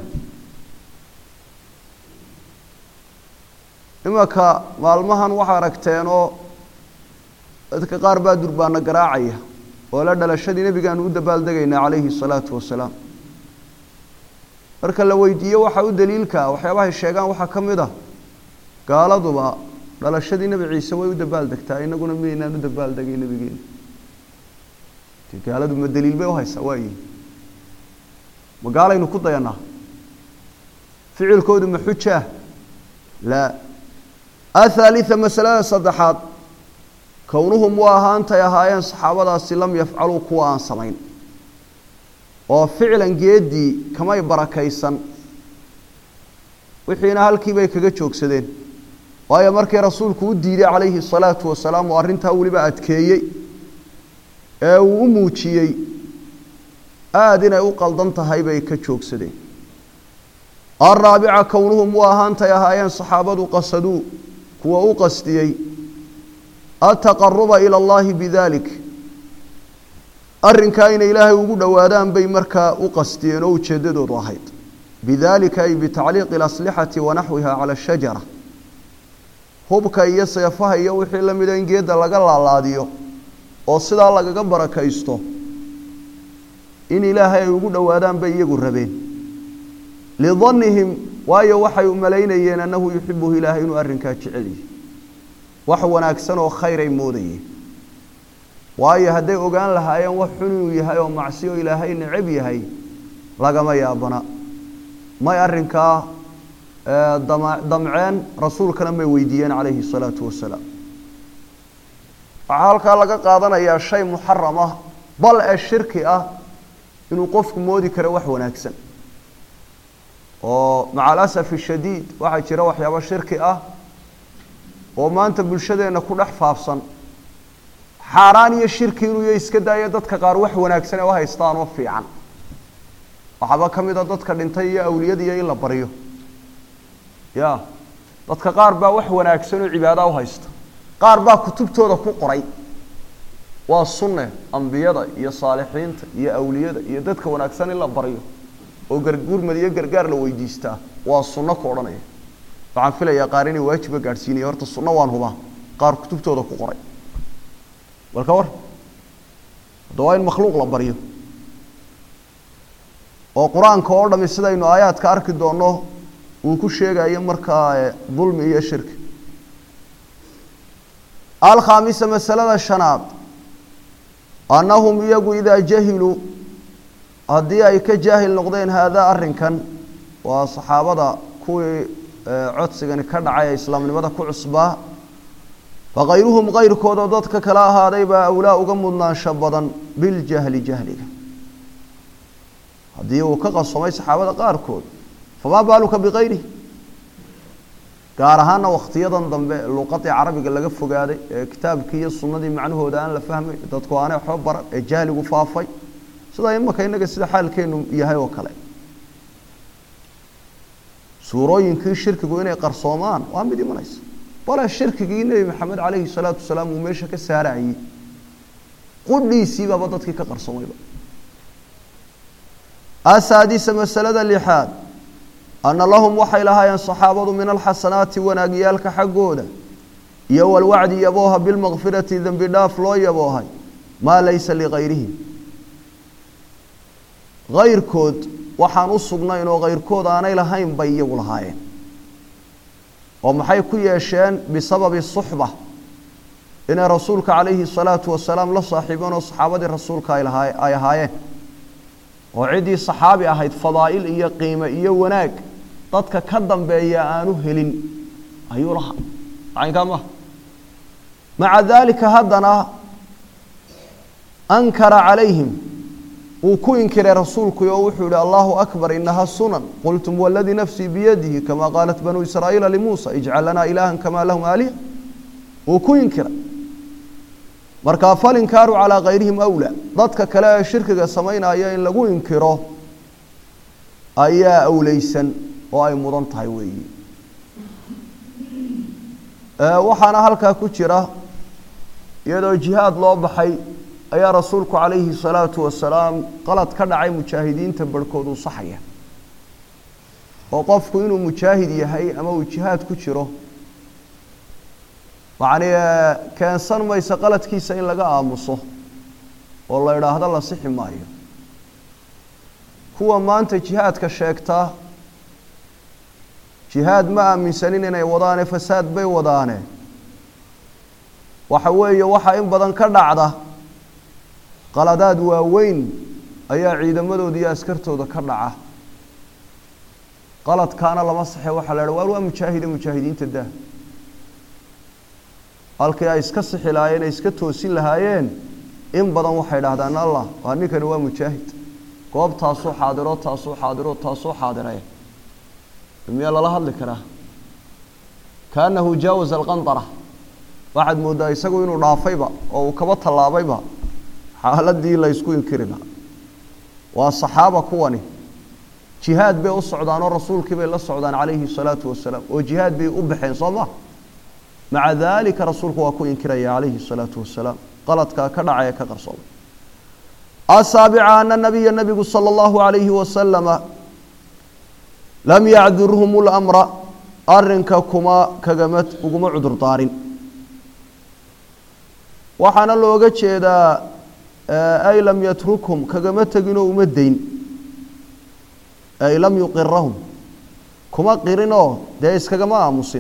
[SPEAKER 1] imanka maalmahan waxaa aragteen oo dadka qaar baa durbaana garaacaya oo la dhalashadii nebigaanu u dabaaldegaynaa calayhi salaatu wasalaam marka la weydiiyo waxa u daliilkaa waxyaabahay sheegaan waxaa ka mid ah gaaladuba dhalashadii nebi ciise way u dabaaldegtaa inaguna miyaynaan u dabaaldegay nebigeena de gaaladu ma daliil bay uhaysaa waayi ma gaalaynu ku dayanaa ficilkoodu ma xujaah laa athalitha masalada saddexaad kownuhum waa ahaantay ahaayeen saxaabadaasi lam yafcaluu kuwa aan samayn oo ficlan geeddii kamay barakaysan wixiina halkii bay kaga joogsadeen waayo markii rasuulku u diiday calayhi salaatu wasalaam oo arrintaa weliba adkeeyey ee uu u muujiyey aada inay u qaldan tahay bay ka joogsadeen alraabica kownuhum u ahaantay ahaayeen saxaabadu qasaduu kuwa u qasdiyey ataqaruba ila allahi bidalik arrinkaa inay ilaahay ugu dhowaadaan bay markaa u qasdiyeen oo ujeeddadoodu ahayd bidalika ay bitacliiqi alaslixati wanaxwiha cala ashajara hubka iyo seefaha iyo wixii la mida in geedda laga laalaadiyo oo sidaa lagaga barakaysto in ilaahay ay ugu dhowaadaan bay iyagu rabeen lidannihim waayo waxay u malaynayeen annahu yuxibuhu ilaahay inuu arrinkaa jecel yahay wax wanaagsan oo khayr ay moodayeen waayo hadday ogaan lahaayeen wax xun inuu yahay oo macsiyo ilaahay necab yahay lagama yaabana may arrinkaa damceen rasuulkana may weydiiyeen calayhi salaatu wasalaam waxaa halkaa laga qaadanayaa shay muxaram ah bal ee shirki ah inuu qofku moodi karo wax wanaagsan oo maca alasafi shadiid waxaa jira waxyaabo shirki ah oo maanta bulshadeenna ku dhex faafsan xaaraan iyo shirki inuu ya iska daayo dadka qaar wax wanaagsan ee u haystaan oo fiican waxaaba ka mid a dadka dhintay iyo awliyada iyo in la baryo ya dadka qaar baa wax wanaagsan oo cibaada u haysta qaar baa kutubtooda ku qoray waa sunne ambiyada iyo saalixiinta iyo awliyada iyo dadka wanaagsan in la baryo oo gargurmad iyo gargaar la weydiistaa waa sunno ku odhanaya waxaan filayaa qaar inay waajiba gaadhsiinaya horta sunno waan hubaa qaar kutubtooda ku qoray bal ka war hadda waa in makhluuq la baryo oo qur-aanka oo dhami sidaynu aayaadka arki doonno uu ku sheegayo markaa dulmi iyo shirki alkhaamisa masalada shanaad annahum iyagu idaa jahiluu haddii ay ka jaahil noqdeen haadaa arrinkan waa saxaabada kuwii codsigani ka dhacay ee islaamnimada ku cusbaa fakayruhum kayrkoodoo dadka kala ahaaday baa awlaa uga mudnaansho badan biljahli jahliga haddii uu ka qasomay saxaabada qaarkood famaa baaluka bikayrihi gaar ahaana wakhtiyadan dambe luuqadii carabiga laga fogaaday ee kitaabkii iyo sunnadii macnahooda aan la fahmay dadku aanay waxba baran ee jahligu faafay sida imaka innaga sida xaalkeenu yahay oo kale suurooyinkii shirkigu inay qarsoomaan waa mid imanaysa bale shirkigii nebi maxamed calayhi salaatu wasalaam uu meesha ka saarayey qudhiisiibaaba dadkii ka qarsoomayba asaadisa masalada lixaad ana lahum waxay lahaayeen saxaabadu min alxasanaati wanaagyaalka xaggooda iyo walwacdi yabooha bilmakfirati dembi dhaaf loo yaboohay maa laysa ligayrihim kayrkood waxaan u sugnayn oo kayrkood aanay lahayn bay iyagu lahaayeen oo maxay ku yeesheen bisababi suxba inay rasuulka calayhi salaatu wasalaam la saaxiibeen oo saxaabadii rasuulka ay lahaa ay ahaayeen oo ciddii saxaabi ahayd fadaa'il iyo qiime iyo wanaag dadka ka dambeeya aanu helin ayuu lahaa macaynkaa maha maca daalika haddana ankara calayhim wuu ku inkiray rasuulku oo wuxuu yihi allahu akbar inaha sunan qultum waladii nafsii biyadihi kama qaalat banuu israa'iila limuusa ijcal lanaa ilaahan kamaa lahum aaliha wuu ku inkiray markaa falinkaaru calaa kayrihim awlaa dadka kale ee shirkiga samaynaya in lagu inkiro ayaa awleysan oo ay mudan tahay weeyi waxaana halkaa ku jira iyadoo jihaad loo baxay ayaa rasuulku calayhi salaatu wasalaam qalad ka dhacay mujaahidiinta barhkood uu saxaya oo qofku inuu mujaahid yahay ama uu jihaad ku jiro macni keensan maysa qaladkiisa in laga aamuso oo la idhaahdo la sixi maayo kuwa maanta jihaadka sheegtaa jihaad ma aaminsanin inay wadaane fasaad bay wadaane waxa weeye waxaa in badan ka dhacda qaladaad waaweyn ayaa ciidamadooda iyo askartooda ka dhaca qaladkaana lama saxe waxaa la idha waar waa mujaahide mujaahidiinta dah halkii ay iska sixi lahaayeen ay iska toosin lahaayeen in badan waxay dhahdaan allah waa ninkani waa mujaahid goobtaasuu xaadiro taasuu xaadiro taasuu xaadiree miyaa lala hadli karaa kaanahu jaawaza alqandara waxaad mooddaa isagu inuu dhaafayba oo uu kaba tallaabayba xaaladii la ysku inkiri lahaa waa saxaaba kuwani jihaad bay u socdaan oo rasuulkii bay la socdaan calayhi salaatu wasalaam oo jihaad bay u baxeen soo ma maca daalika rasuulku waa ku inkiraya calayhi salaatu wasalaam qaladkaa ka dhacaya ka qarsoomay asaabica ana nabiya nabigu sala allahu calayhi wasalama lam yacdurhum lamra arrinka kuma kagama uguma cudur daarin waxaana looga jeedaa ay lam yatrukhum kagama teginoo uma dayn ay lam yuqirahum kuma qirinoo dee iskagama aamusin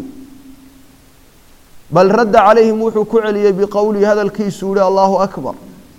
[SPEAKER 1] bal radda calayhim wuxuu ku celiyey biqowlihi hadalkiisu yihi allahu akbar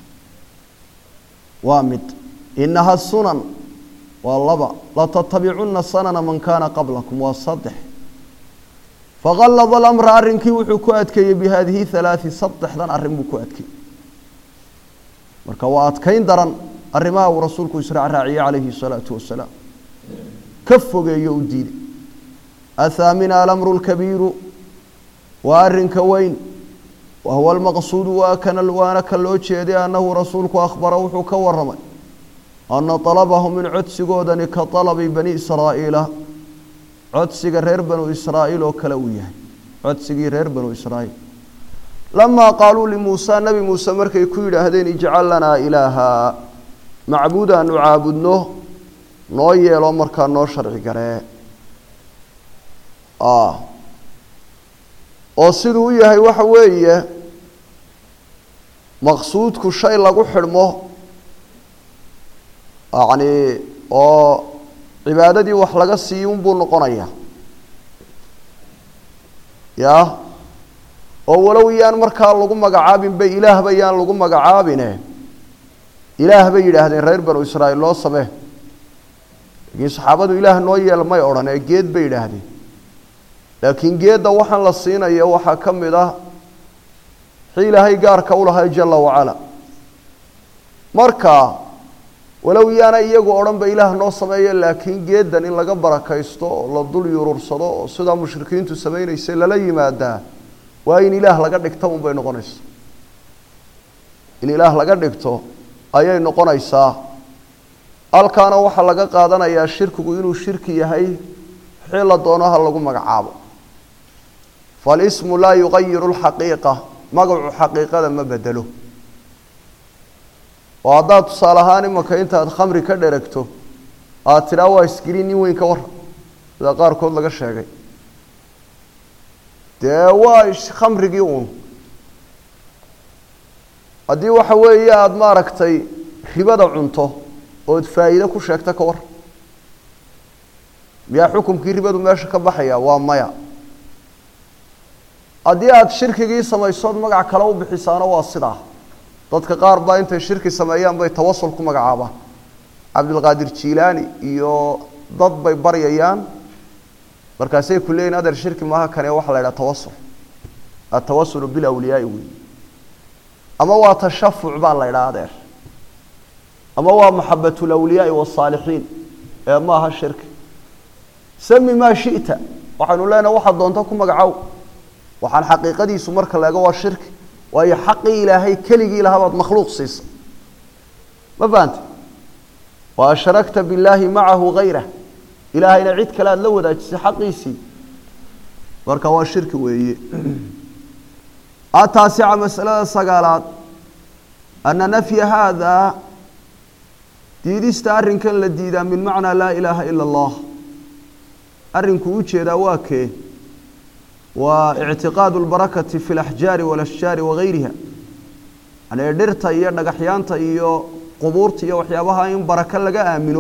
[SPEAKER 1] waa mid inaha sunan waa laba latattabicunna sanana man kaana qablakum waa saddex faqallada alamra arrinkii wuxuu ku adkeeyey bi haadihi halaati saddexdan arrin buu ku adkeeyey marka waa adkayn daran arrimaha uu rasuulku israacraaciyey calayhi salaatu wasalaam ka fogeeyo u diiday athaamina alamru lkabiiru waa arrinka weyn wa huwa almaqsuudu waa kana waana ka loo jeeday annahu rasuulku akhbara wuxuu ka waramay ana dalabahum in codsigoodani ka dalabi bani israa'iila codsiga reer banu israa'iil oo kale uu yahay codsigii reer banu israa'iil lamaa qaaluu limuusa nebi muuse markay ku yidhaahdeen ijcal lanaa ilaaha macbuud aanu caabudno noo yeelo markaa noo sharci garee oo siduu u yahay waxa weeye maqsuudku shay lagu xidhmo yacni oo cibaadadii wax laga siiyo unbuu noqonayaa ya oo walow yaan markaa lagu magacaabin bay ilaahba yaan lagu magacaabine ilaah bay yidhaahdeen reer banu israa'iil loo samee laakiin saxaabadu ilaah noo yeel may odhan ee geed bay yidhaahdeen laakiin geedda waxaan la siinaya waxaa ka mid ah wixii ilaahay gaarka u lahay jala wacala marka walow yaana iyagu odhan ba ilaah noo sameeya laakiin geeddan in laga barakaysto oo la dul yurursado oo sidaa mushrikiintu samaynaysay lala yimaadaa waa in ilaah laga dhigto unbay noqonaysaa in ilaah laga dhigto ayay noqonaysaa halkaana waxaa laga qaadanayaa shirkigu inuu shirki yahay wixii la doono ha lagu magacaabo falismu laa yuqayiru lxaqiiqa magacu xaqiiqada ma bedelo oo haddaad tusaale ahaan imanka intaad khamri ka dheragto aada tidhaa waa isgeli nin weyn ka warra sida qaarkood laga sheegay dee waa khamrigii uun haddii waxa weeye aada maaragtay ribada cunto ood faa'iide ku sheegta ka war miyaa xukumkii ribadu meesha ka baxaya waa maya haddii aada shirkigii samaysood magac kale u bixisaana waa sidaa dadka qaar baa intay shirki sameeyaan bay tawasul ku magacaabaan cabdilqaadir jiilaani iyo dad bay baryayaan markaasay ku leeyihin adeer shirki maaha kane waxaa la yidhaha tawasul atawasulu bilawliyaai wey ama waa tashafuc baa la ydhaha adeer ama waa maxabat lawliyaai wasaalixiin ee maaha shirki sami maa shita waxaynu leenahay waxaad doonto ku magacow waxaan xaqiiqadiisu marka la ego waa shirki waayo xaqii ilaahay keligii lahaa baad makhluuq siisa ma fahante wa ashrakta billaahi macahu gayrah ilaahayna cid kale aada la wadaajisay xaqiisii marka waa shirki weeye ataasica masalada sagaalaad ana nafya haadaa diidista arrinkan la diidaa min macnaa laa ilaaha ila allah arrinku u jeedaa waa kee waa ictiqaadu lbarakati fi laxjaari walashjaari wagayriha yani dhirta iyo dhagaxyaanta iyo qubuurta iyo waxyaabaha in barako laga aamino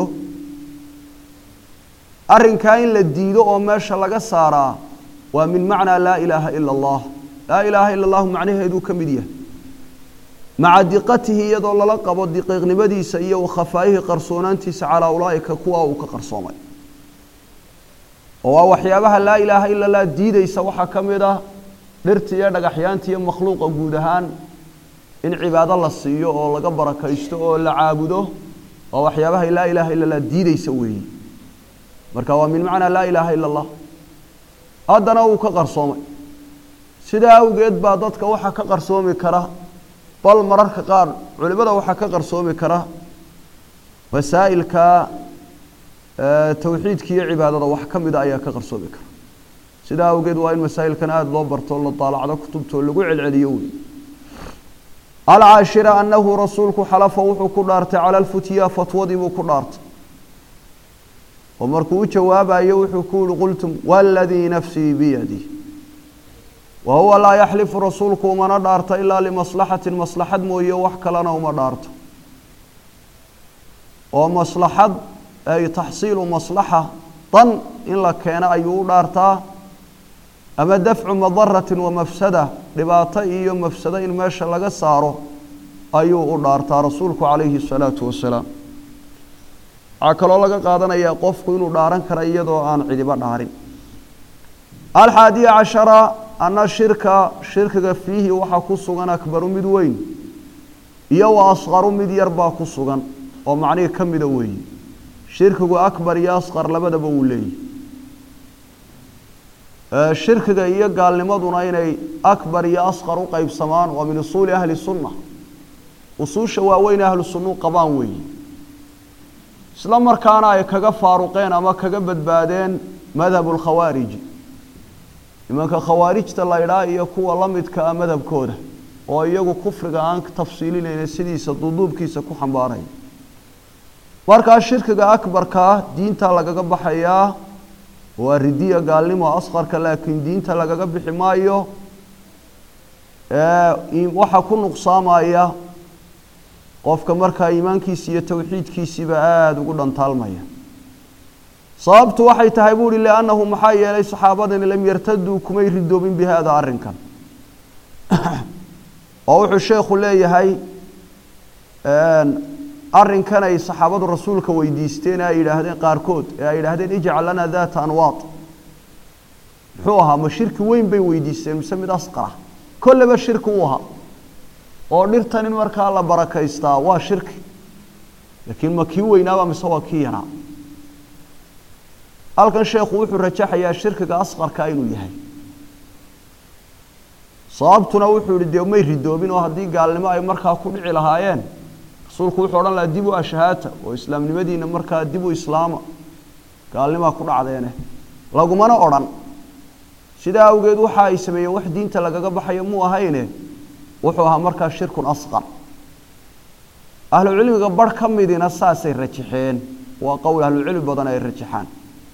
[SPEAKER 1] arrinkaa in la diido oo meesha laga saaraa waa min macnaa laa ilaaha ila allah laa ilaaha ila allahu macnaheeduu ka mid yahay maca diqatihi iyadoo lala qabo diqiiqnimadiisa iyo wakhafaayihi qarsoonaantiisa calaa ulaa'ika kuwa uu ka qarsoomay oo waa waxyaabaha laa ilaaha ila allah diideysa waxaa ka mid ah dhirta iyo dhagaxyaanta iyo makhluuqa guud ahaan in cibaado la siiyo oo laga barakaysto oo la caabudo waa waxyaabaha laa ilaaha ila allah diideysa weeyi marka waa min macnaa laa ilaaha ila allah haddana uu ka qarsoomay sidaa awgeed baa dadka waxaa ka qarsoomi kara bal mararka qaar culimada waxaa ka qarsoomi kara masaa'ilka towxiidka iyo cibaadada wax ka mida ayaa ka qarsoomi kara sidaa awgeed waa in masaa'ilkan aada loo barto la daalacdo kutubtoo lagu celceliyo wey alcaashira annahu rasuulku xalafa wuxuu ku dhaartay cala alfutya fatwadii buu ku dhaartay oo markuu u jawaabayo wuxuu ku yihi qultum waladii nafsii biyadi wa huwa laa yaxlifu rasuulku umana dhaarto ilaa limaslaxatin maslaxad mooye wax kalena uma dhaarto oo maslaxad ay taxsiilu maslaxa dan in la keeno ayuu u dhaartaa ama dafcu madaratin wa mafsada dhibaato iyo mafsado in meesha laga saaro ayuu u dhaartaa rasuulku calayhi salaatu wasalaam waxaa kaloo laga qaadanayaa qofku inuu dhaaran kara iyadoo aan cidiba dhaarin alxaadiya cashara ana shirka shirkiga fiihi waxaa ku sugan akbaru mid weyn iyo wa asqaru mid yar baa ku sugan oo macnihii ka mida weeye shirkigu akbar iyo asqar labadaba uu leeyahy shirkiga iyo gaalnimaduna inay akbar iyo asqar u qeybsamaan waa min usuuli ahli sunna usuusha waaweyn ahlu sunnu qabaan weeye isla markaana ay kaga faaruqeen ama kaga badbaadeen madhabu lkhawaariji nimanka khawaarijta la ydhaa iyo kuwa la midka ah madhabkooda oo iyagu kufriga aan tafsiilinayna sidiisa duuduubkiisa ku xambaaraya markaa shirkiga akbarkaa diinta lagaga baxayaa waa ridiya gaalnimo asqarka laakiin diinta lagaga bixi maayo waxaa ku nuqsaamaya qofka markaa iimaankiisi iyo towxiidkiisiiba aada ugu dhantaalmaya sababtu waxay tahay buu uhi liannahu maxaa yeelay saxaabadani lam yartaduu kumay ridoobin bi haada arrinkan oo wuxuu sheekhu leeyahay arrinkan ay saxaabadu rasuulka weydiisteen ee ay yidhaahdeen qaarkood ee ay yidhaahdeen ijcal lana daata anwaad muxuu ahaa ma shirki weyn bay weydiisteen mise mid asqara kolleba shirki uu ahaa oo dhirtan in markaa la barakaystaa waa shirki laakiin ma kii weynaaba mise waa kii yaraa halkan sheekhu wuxuu rajaxayaa shirkiga asqarka inuu yahay sababtuna wuxuu yihi dee may ridoobin oo haddii gaalnimo ay markaa ku dhici lahaayeen rasuulku wuxuu odhan lahaa dib u ashahaata oo islaamnimadiina markaa dib u islaama gaalnimaa ku dhacdeene lagumana odhan sidaa awgeed waxa ay sameeyeen wax diinta lagaga baxayo muu ahayne wuxuu ahaa markaa shirkun asqar ahlucilmiga barh ka midina saasay rajaxeen waa qowl ahlucilmi badan ay rajaxaan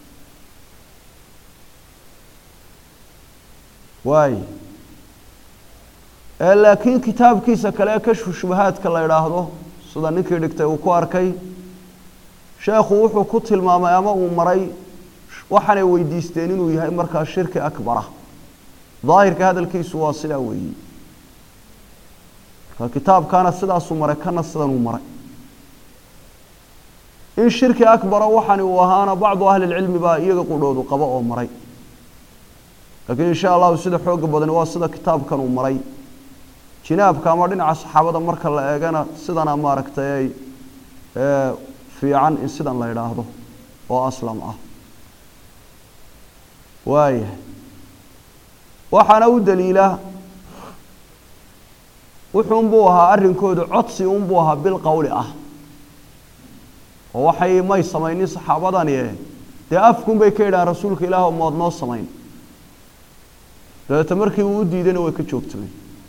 [SPEAKER 1] waay laakiin kitaabkiisa kale kashfu shubahaadka la idhaahdo sida ninkii dhigtay uu ku arkay sheekhu wuxuu ku tilmaamay ama uu maray waxaanay weydiisteen inuu yahay markaa shirki akbara daahirka hadalkiisu waa sidaa weeyi marka kitaabkaana sidaasuu maray kana sidanuu maray in shirki akbara waxani uu ahaana bacdu ahli lcilmi baa iyaga qudhoodu qabo oo maray laakiin insha allahu sida xooga badani waa sida kitaabkan uu maray jinaabka ama dhinaca saxaabada marka la eegana sidana maaragtay ay fiican in sidan la idhaahdo oo aslam ah waaya waxaana u daliila wuxuunbuu ahaa arrinkoodu codsi unbuu ahaa bil qowli ah oo waxay may samaynin saxaabadani dee afkun bay ka yidhahaan rasuulka ilaah oo mood noo samayn dabeete markii uu u diidayna way ka joogtameen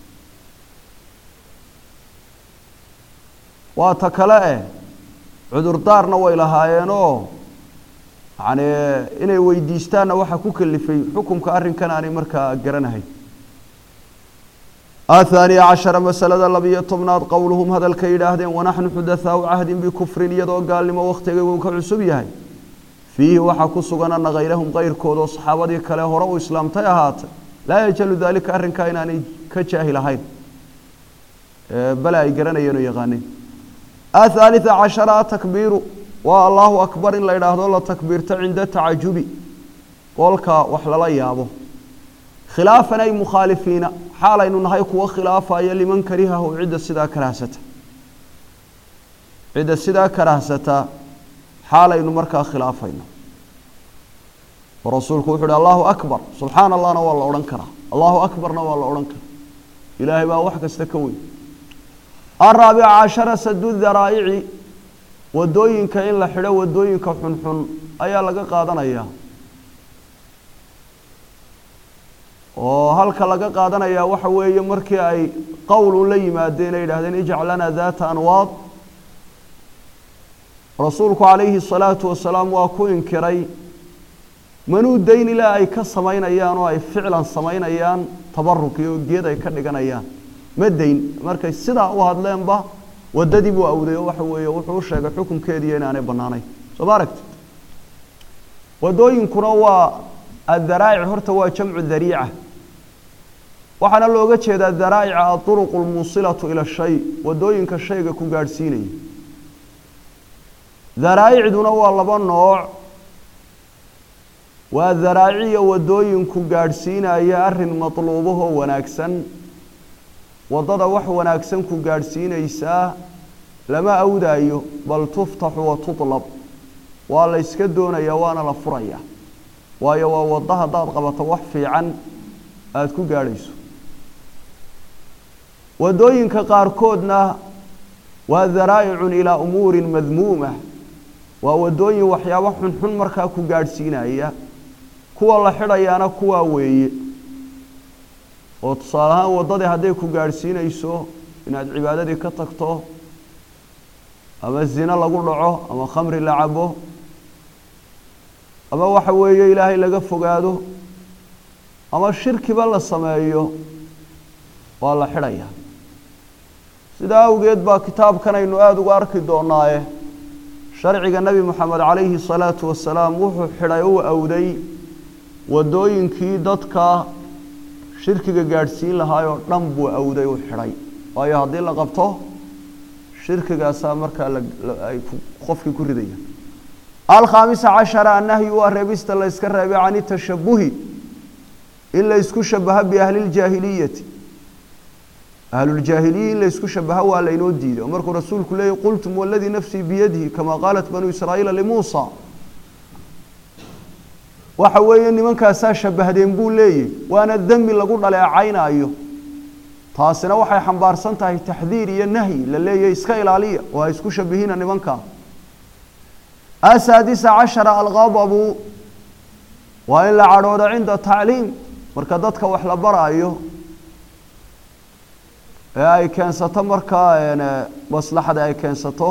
[SPEAKER 1] waa ta kale eh cudurdaarna way lahaayeenoo yani inay weydiistaanna waxaa ku kalifay xukumka arrinkan aanay markaa garanahay athaaniya cashara masalada labiyo tobnaad qowluhum hadalka yidhaahdeen wanaxnu xudathaau cahdin bikufrin iyadoo gaalnimo wakhtiga uu ka cusub yahay fiihi waxaa ku sugan ana kayrahum kayrkood oo saxaabadii kale hore u islaamtay ahaatay laa yajalu daalika arrinkaa inaanay ka jaahil ahayn bale ay garanayeen oo yaqaaneen athaalita cashara atakbiiru waa allahu akbar in la idhaahdo la takbiirto cinda tacajubi qolka wax lala yaabo khilaafan ay mukhaalifiina xaalaynu nahay kuwo khilaafaya liman karihahu cidda sidaa karahsata cidda sidaa karahsata xaalaynu markaa khilaafayno oo rasuulku wuxu uhi allahu akbar subxaana allahna waa la odhan karaa allahu akbarna waa la odhan karaa ilaahay baa wax kasta ka weyn araabica cashara sadu daraa'ici wadooyinka in la xidho wadooyinka xunxun ayaa laga qaadanayaa oo halka laga qaadanayaa waxa weeye markii ay qowl u la yimaadeen ay yidhahdeen ijcal lana daata anwaad rasuulku calayhi salaatu wasalaam waa ku inkiray manuu dayn ilaa ay ka samaynayaan oo ay ficlan samaynayaan tabaruk iyo geed ay ka dhiganayaan ma dayn markay sidaa u hadleenba waddadii buu awday oo waxa weeye wuxuu u sheegay xukunkeediiyo inaanay bannaanayn soo ma aragti waddooyinkuna waa addaraa'ic horta waa jamcu dariica waxaana looga jeedaa daraa'ica aduruqu lmuusilatu ila shay waddooyinka shayga ku gaadhsiinaya daraa'icduna waa laba nooc waa daraaciya waddooyinku gaadhsiinaya arrin matluubahoo wanaagsan waddada wax wanaagsan ku gaadhsiinaysaa lama awdaayo bal tuftaxu wa tutlab waa la yska doonayaa waana la furayaa waayo waa waddo haddaad qabato wax fiican aada ku gaadhayso waddooyinka qaarkoodna waa daraa'icun ilaa umuurin madmuuma waa waddooyin waxyaabo xunxun markaa ku gaadhsiinaya kuwa la xidhayaana kuwaa weeye oo tusaale ahaan waddadii hadday ku gaadhsiinayso inaad cibaadadii ka tagto ama zino lagu dhaco ama khamri la cabo ama waxa weeye ilaahay laga fogaado ama shirkiba la sameeyo waa la xidhaya sidaa awgeed baa kitaabkan aynu aada uga arki doonaaye sharciga nebi moxamed calayhi salaatu wasalaam wuxuu xidhay u awday waddooyinkii dadka shirkiga gaadhsiin lahaayoo dhan buu awday u xidhay waayo haddii la qabto shirkigaasaa markaa ay qofkii ku ridaya alkhaamisa cashara annahyu waa reebista la yska reebay can itashabuhi in la ysku shabaho biahliljaahiliyati ahluljaahiliya in la ysku shabaho waa laynoo diiday oo markuu rasuulku leeyay qultum waladii nafsii biyadihi kamaa qaalat banuu israa'iila limuusa waxa weeye nimankaasaa shabahdeen buu leeyahy waana demi lagu dhaleecaynaayo taasina waxay xambaarsan tahay taxdiir iyo nahyi la leeyahy iska ilaaliya oo ha isku shabihina nimankaa asaadisa cashara alqadabu waa in la cadhoodo cinda tacliim marka dadka wax la baraayo ee ay keensato markaa maslaxada ay keensato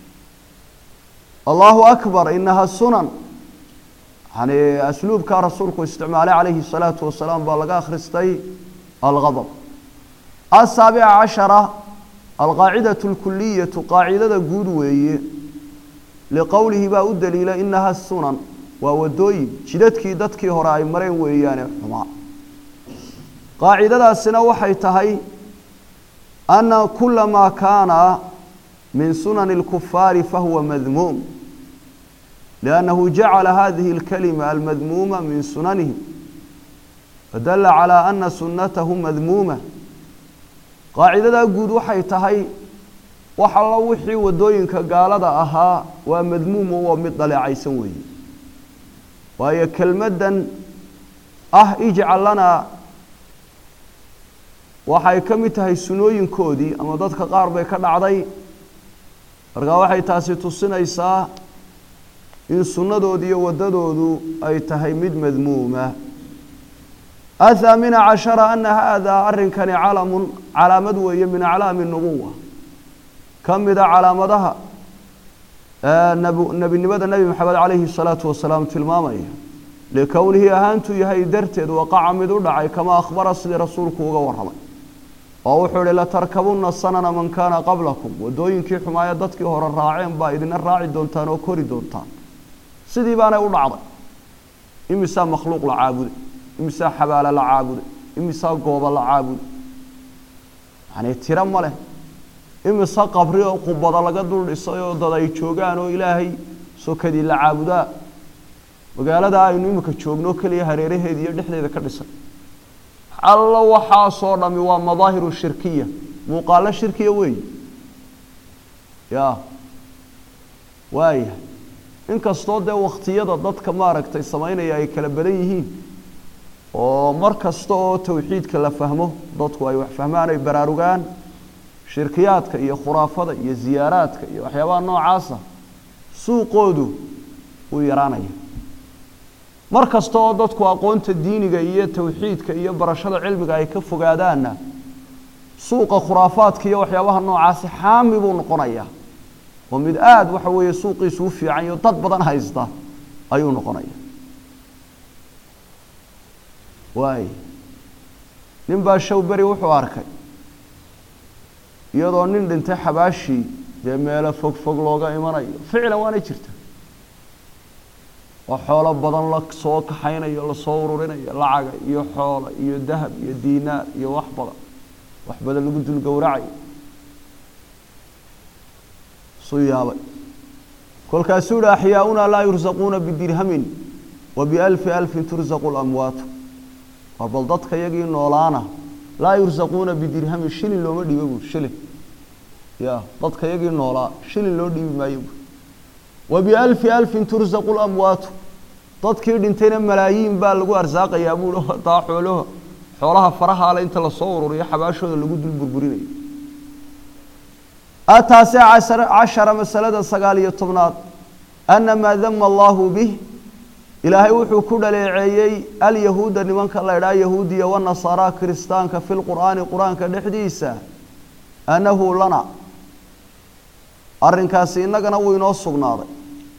[SPEAKER 1] allahu akbar inaha sunan yani asluubkaa rasuulku isticmaalay calayhi الsalaatu wasalaam baa laga akhristay algadb asaabica cashara alqaacidaة اlkuliyatu qaacidada guud weeye liqowlihi baa u daliila inaha sunan waa wadooyin jidadkii dadkii hore ay mareen weeyaane xumaa qaacidadaasina waxay tahay ana kula maa kaana min sunani اlkufaari fahuwa madmuum لأنه جعل هذه الكلمة المذمومة من سننهم فدل على أن سنته مذمومة قاعدة قود waxay tahay wax alla wixii wadooyinka gaalada ahaa waa madmuum oo mid dhaleecaysan weeye waayo kelmaddan ah ijcal lana waxay ka mid tahay sunooyinkoodii ama dadka qaar bay ka dhacday markaa waxay taasi tusinaysaa in sunnadoodu iyo waddadoodu ay tahay mid madmuuma athaamina cashara ana haadaa arrinkani calamun calaamad weeye min aclaami nubuwa ka mida calaamadaha nebinimada nebi maxamed calayhi الsalaatu wasalaam tilmaamaya likownihi ahaantuu yahay darteed waqaca mid u dhacay kama akhbara sidii rasuulku uga warramay oo wuxuu ihi latarkabunna sanana man kaana qablakum waddooyinkii xumaaya dadkii hore raaceen baa idina raaci doontaan oo kori doontaan sidii baanay u dhacday imisaa makhluuq la caabuday imisaa xabaalo la caabuday imisaa goobo la caabuday yani tiro ma leh imise qabri oo qubado laga dul dhisay oo dad ay joogaan oo ilaahay sokadii la caabudaa magaalada aynu imika joogno keliya hareeraheeda iyo dhexdeeda ka dhisay allo waxaasoo dhami waa madaahiru shirkiya muuqaalo shirkiya weeye ya waaya inkastoo dee wakhtiyada dadka maaragtay samaynaya ay kala badan yihiin oo mar kasta oo tawxiidka la fahmo dadku ay wax fahmaan ay baraarugaan shirkiyaadka iyo khuraafada iyo ziyaaraadka iyo waxyaabaha noocaasa suuqoodu wuu yaraanaya mar kasta oo dadku aqoonta diiniga iyo tawxiidka iyo barashada cilmiga ay ka fogaadaanna suuqa khuraafaadka iyo waxyaabaha noocaasi xaami buu noqonayaa oo mid aada waxa weeye suuqiisu u fiican iyo dad badan haysta ayuu noqonaya waay nin baa show beri wuxuu arkay iyadoo nin dhintay xabaashii dee meelo fog fog looga imanayo ficlan waana jirta oo xoolo badan la soo kaxaynayo lasoo ururinayo lacaga iyo xoolo iyo dahab iyo diinaar iyo wax badan wax badan lagu dul gowracayo suu yaabay kolkaasuu yihi axyaauna laa yursaquuna bidirhamin wa bialfi alfin tursaqu lamwaatu waa bal dadka yagii noolaana laa yursaquuna bidirhamin shilin looma dhiibo buuri shilin ya dadka yagii noolaa shilin loo dhiibi maayo buuri wa bialfi alfin tursaqu lamwaatu dadkii dhintayna malaayiin baa lagu arsaaqayaa buui taa xoolaha xoolaha farahaale inta lasoo ururiyo xabaashooda lagu dul burburinayo ataase cashara masalada sagaal iyo tobnaad ana maa dama allahu bih ilaahay wuxuu ku dhaleeceeyey alyahuuda nimanka la ydhaha yahuudiya wanasaara kiristaanka fi lqur'aani qur-aanka dhexdiisa annahu lana arrinkaasi innagana wuu inoo sugnaaday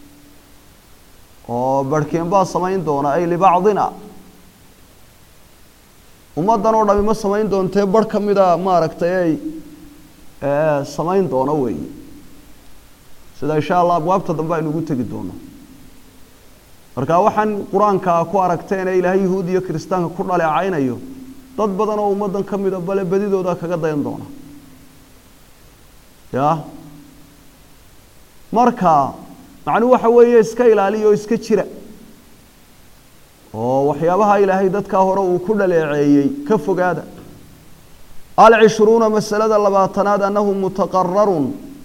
[SPEAKER 1] oo barhkeen baa samayn doona ay libacdina ummaddan oo dhami ma samayn doontee barh ka mida maaragtay ay samayn doono weeye sida insha allah abwaabta dambe aynu ugu tegi doono marka waxaan qur-aanka ku aragteen ee ilaahay yahuud iyo kiristaanka ku dhaleecaynayo dad badan oo ummaddan ka mida bale bedidooda kaga dayan doona ya marka macnuhu waxa weeye iska ilaaliya oo iska jira oo waxyaabaha ilaahay dadkaa hore uu ku dhaleeceeyey ka fogaada alcishruuna masalada labaatanaad annahu mutaqararun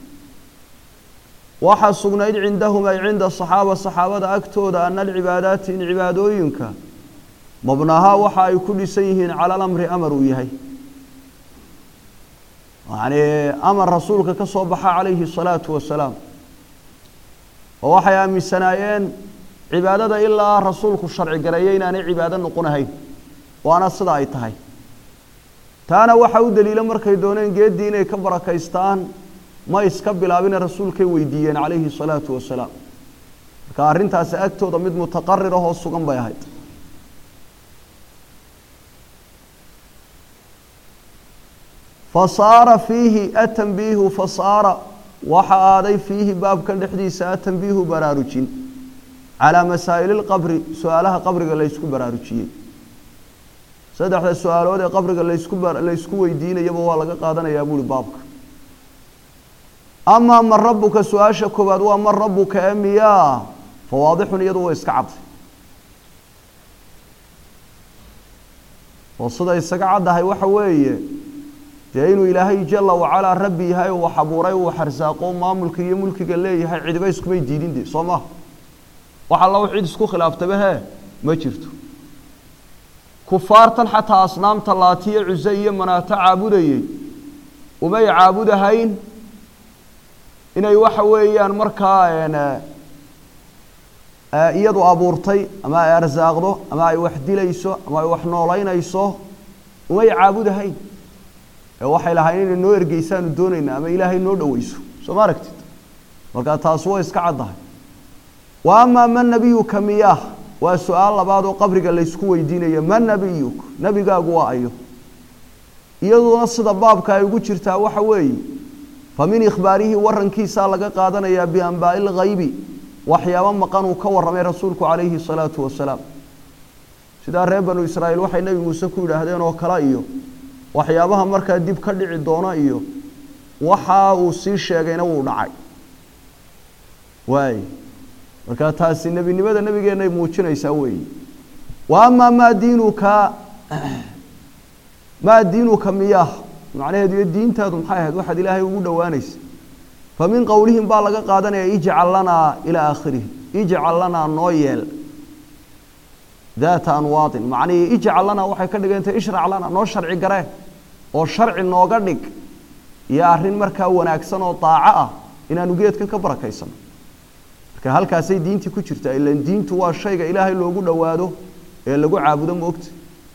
[SPEAKER 1] waxaa sugnayd cindahum ay cinda saxaaba saxaabada agtooda ana alcibaadaati in cibaadooyinka mabnahaa waxa ay ku dhisan yihiin cala alamri amar uu yahay yacni amar rasuulka ka soo baxa calayhi الsalaatu wasalaam oo waxay aaminsanaayeen cibaadada ilaa rasuulku sharci gareeyo inaanay cibaado noqonahayn waana sida ay tahay taana waxaa u daliila markay dooneen geeddii inay ka barakaystaan ma iska bilaabine rasuulkay weydiiyeen calayhi الsalaatu wasalaam marka arrintaasi agtooda mid mutaqarir ahoo sugan bay ahayd fasaara fiihi atanbiihu fasaara waxa aaday fiihi baabkan dhexdiisa atanbiihu baraarujin calaa masaa'ili lqabri su-aalaha qabriga laysku baraarujiyey saddexda su-aalood ee qabriga laysku laysku weydiinayaba waa laga qaadanayaa buuri baabka amaa man rabuka su-aasha koowaad waa man rabuka ee miyaa fa waadixun iyadu way iska cadday oo sida isaga caddahay waxa weeye dee inuu ilaahay jala wacalaa rabbi yahay oo wax abuuray uu xarsaaqo maamulka iyo mulkiga leeyahay cidiba iskumay diidin de soo maha wax alla u cid isku khilaaftaba hee ma jirto kufaartan xataa asnaamta laatiyo cuse iyo manaato caabudayey umay caabudahayn inay waxa weeyaan markaa iyadu abuurtay ama ay arsaaqdo ama ay wax dilayso ama ay wax noolaynayso umay caabudahayn ee waxay lahayn inay noo ergeysaanu doonayna ama ilaahay noo dhoweyso soo ma aragtid markaa taasi way iska caddahay wa amaa man nabiyuka miyaah waa su-aal labaad oo qabriga laysku weydiinayo man nabiyuk nebigaagu waa ayo iyaduna sida baabka ay ugu jirtaa waxa weeye fa min ikhbaarihi warankiisaa laga qaadanayaa bianbaa'i lghaybi waxyaabo maqan uu ka warramay rasuulku calayhi salaatu wasalaam sidaa reer banu israa'iil waxay nebi muuse ku yidhaahdeen oo kale iyo waxyaabaha markaa dib ka dhici doona iyo waxa uu sii sheegayna wuu dhacay waay markaa taasi nebinimada nebigeenay muujinaysaa weeye wa amaa maa diinuka maa diinuka miyaah macnaheedu iyo diintaadu maxay ahayd waxaad ilaahay ugu dhowaanaysa fa min qowlihim baa laga qaadanaya ijcal lanaa ilaa aakhirihi ijcal lanaa noo yeel daata anwaadin macnihii ijcal lanaa waxay ka dhigantay ishrac lana noo sharci garee oo sharci nooga dhig iyo arrin markaa wanaagsan oo daaco ah inaanu geedkan ka barakaysano marka halkaasay diintii ku jirtaa ilan diintu waa shayga ilaahay loogu dhowaado ee lagu caabudo moogta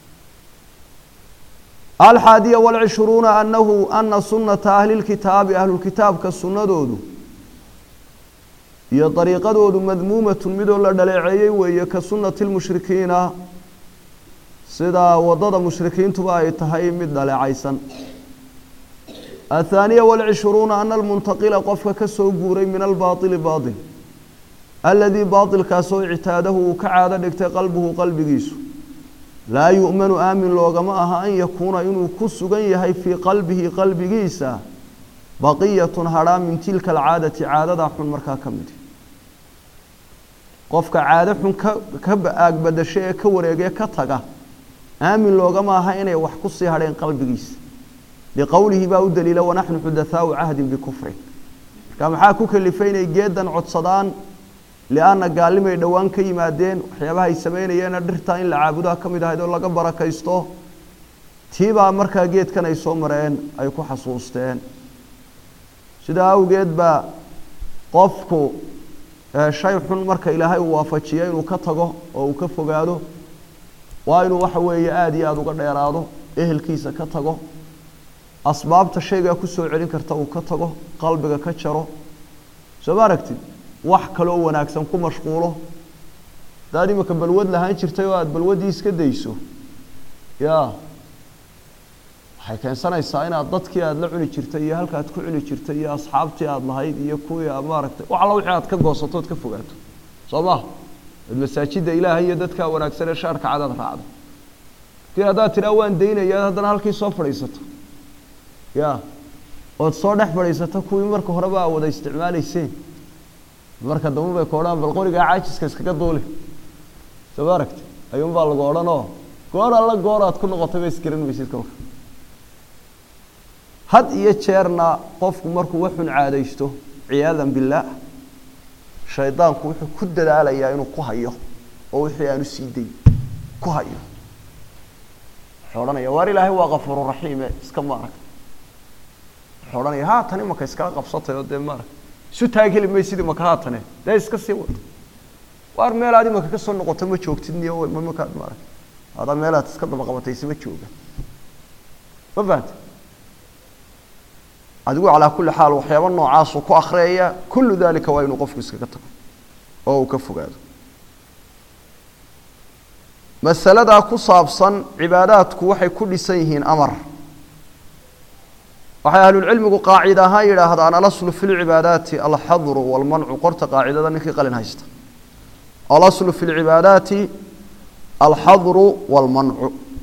[SPEAKER 1] alxaadiya walcishruuna anahu ana sunata ahli lkitaabi ahlulkitaabka sunnadoodu iyo dariiqadoodu madmuumatun midoo la dhaleeceeyey weeye ka sunnati lmushrikiina sidaa waddada mushrikiintuba ay tahay mid dhaleecaysan athaaniya walcishruuna ana almuntaqila qofka ka soo guuray min albaaili baail aladii baailkaasoo ictaadahu uu ka caado dhigtay qalbuhu qalbigiisu laa yu'manu aamin loogama aha an yakuuna inuu ku sugan yahay fii qalbihi qalbigiisa baqiyatun hadhaa min tilka alcaadati caadadaa xun markaa ka midi qofka caado xun ka ka aagbadasho ee ka wareegee ka taga aamin loogama aha inay wax ku sii hadheen qalbigiisa liqowlihi baa u daliila wanaxnu xudathaau cahdin bikufrin marka maxaa ku kalifay inay geedan codsadaan lianna gaallimay dhowaan ka yimaadeen waxyaabaha ay samaynayeena dhirtaa in la caabudaha ka mid ahayd oo laga barakaysto tiibaa markaa geedkan ay soo mareen ay ku xasuusteen sidaa awgeed baa qofku shay xun marka ilaahay uu waafajiyo inuu ka tago oo uu ka fogaado waa inuu waxa weeye aada iyo aada uga dheeraado ehelkiisa ka tago asbaabta shaygaa kusoo celin karta uu ka tago qalbiga ka jaro soo ma aragtid wax kaloo wanaagsan ku mashquulo hadaad imika balwad lahaan jirtay oo aada balwaddii iska dayso ya waxay keensanaysaa inaad dadkii aada la cuni jirtay iyo halka aad ku cuni jirtay iyo asxaabtii aada lahayd iyo kuwii aad maaragtay wax alla wixii aad ka goosato ood ka fogaato soo maha ad masaajidda ilaahay iyo dadkaa wanaagsan ee shaarka cadaad raacdo kii haddaad tidhaa waan daynaya haddana halkii soo fadhiisato ya ood soo dhex fadhiisato kuwii marka horeba aa wada isticmaalayseen marka dambe bay ku odhan bal qorigaa caajiska iskaga duuli soo ma aragti ayuunbaa lagu odhanoo goor alla goor aad ku noqotay ba isgaran maysid kolka had iyo jeerna qofku markuu waxun caadaysto ciyaadan billaah shaydaanku wuxuu ku dadaalayaa inuu ku hayo oo wixii aanu sii dayn ku hayo wuxuu odhanaya waar ilaahay waa kafuuru raxiime iska maaragta wuxuu odhanaya haatan imaka iskala qabsatay oo dee maaragta isu taageli maysid imaka haatane dee iska sii wado waar meel aad imaka kasoo noqoto ma joogtid niyo makaad maaragta adaa meelaad iska daba qabatay isma jooga ma fahanta adigu calaa kulli xaal waxyaaba noocaasuu ku akhriyaya kullu dalika waa inuu qofku iskaga tago oo uu ka fogaado masaladaa ku saabsan cibaadaadku waxay ku dhisan yihiin amar waxay ahlulcilmigu qaacida ahaan yidhaahdaan alaslu fi lcibaadaati alxadru walmancu qorta qaacidada ninkii qalin haysta alaslu fi lcibaadaati alxadru walmancu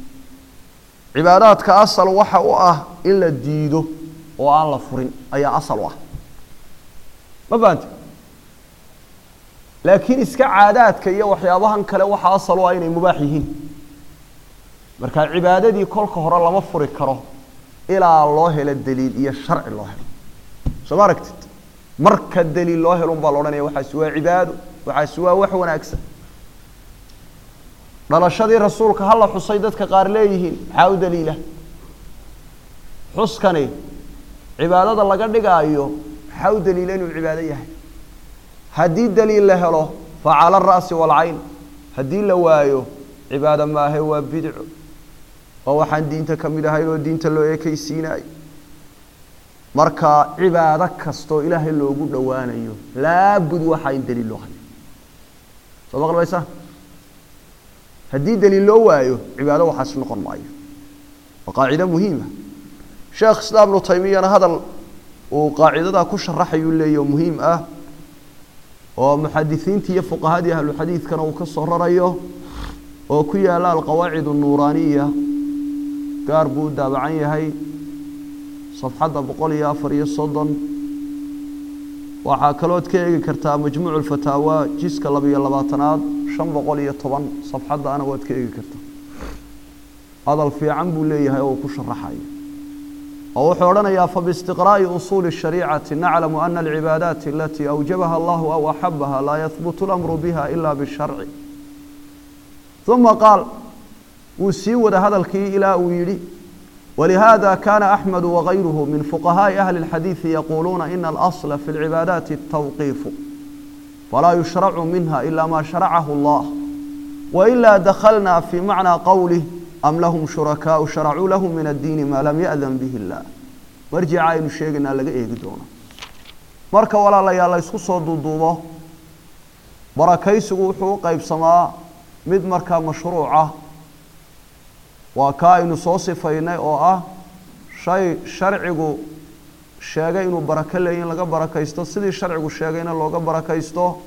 [SPEAKER 1] cibaadaadka asal waxa u ah in la diido oo aan la furin ayaa asal u ah ma fahante laakiin iska caadaadka iyo waxyaabahan kale waxaa asal u ah inay mubaax yihiin marka cibaadadii kolka hore lama furi karo ilaa loo helo daliil iyo sharci loo helo soo ma aragtid marka daliil loo helo unbaa la odhanaya waxaasi waa cibaado waxaasi waa wax wanaagsan dhalashadii rasuulka hala xusay dadka qaar leeyihiin maxaa u daliila xuskani cibaadada laga dhigaayo maxaa u daliila inuu cibaado yahay haddii daliil la helo fa cala ara'si waalcayn haddii la waayo cibaado maahe waa bidco oo waxaan diinta ka mid ahayn oo diinta loo ekeysiinayo marka cibaado kastoo ilaahay loogu dhowaanayo laabud waxaa in daliil loo hayo soo maqlmaysa haddii daliil loo waayo cibaado waxaas noqon maayo waa qaacido muhiima sheekh islaam ibnu taymiyana hadal uu qaacidadaa ku sharaxayuu leeyahy oo muhiim ah oo muxadisiintii iyo fuqahadii ahluxadiidkana uu ka soo rarayo oo ku yaala alqawaacid nuuraaniya gaar buu u daabacan yahay safxadda boqol iyo afar iyo soddon waxaa kalood ka eegi kartaa majmuucu lfataawa jiska labiyo labaatanaad shan boqol iyo toban safxaddaana waad ka eegi kartaa hadal fiican buu leeyahay oo uu ku sharaxayo oo wuxuu odhanayaa fabiistiqraa'i usuuli الshariicati naclamu ana alcibaadaati alatii awjabaha allahu aw axabaha laa yahbutu اlamru biha ila bisharci uma qaal wuu sii wada hadalkii ilaa uu yidhi ولهذا كان أحمد وغيره من فقهاء أهل الحديث يقولون إن الأصل في العبادات التوقيف فلا يشرع منها إلا ما شرعه الله وإلا دخلنا في معنى قوله أم لهم شركاء شرعوا لهم من الدين ما لم يأذن به الله مرجع aynu sheegaynaa laga eegi doono marka walaalayaal la isku soo duuduubo barakaysigu wuxuu u qaybsamaa mid markaa mashruuca waa ka aynu soo sifaynay oo ah shay sharcigu sheegay inuu barako leeyahy in laga barakaysto sidii sharcigu sheegayna looga barakaysto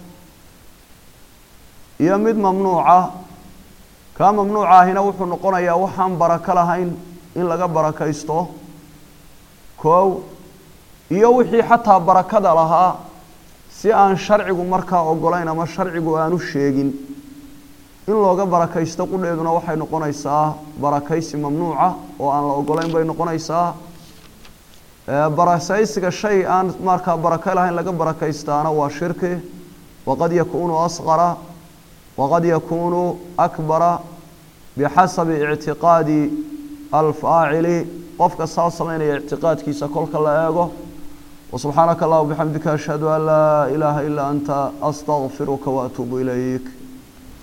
[SPEAKER 1] iyo mid mamnuuca kaa mamnuuca ahina wuxuu noqonayaa waxaan barako lahayn in laga barakaysto koow iyo wixii xataa barakada lahaa si aan sharcigu markaa ogolayn ama sharcigu aanu sheegin in looga barakaysto qudheeduna waxay noqonaysaa barakaysi mamnuuca oo aan la ogolayn bay noqonaysaa barakaysiga shay aan markaa barako lahayn laga barakaystaana waa shirki waqad yakuunu asqara waqad yakuunu akbara bixasabi ictiqaadi alfaacili qofka saa samaynaya ictiqaadkiisa kolka la eego وسبحانك اللهم وبحمدك أشهد أن لا إله إلا أنت أستغفرك وأتوب إليك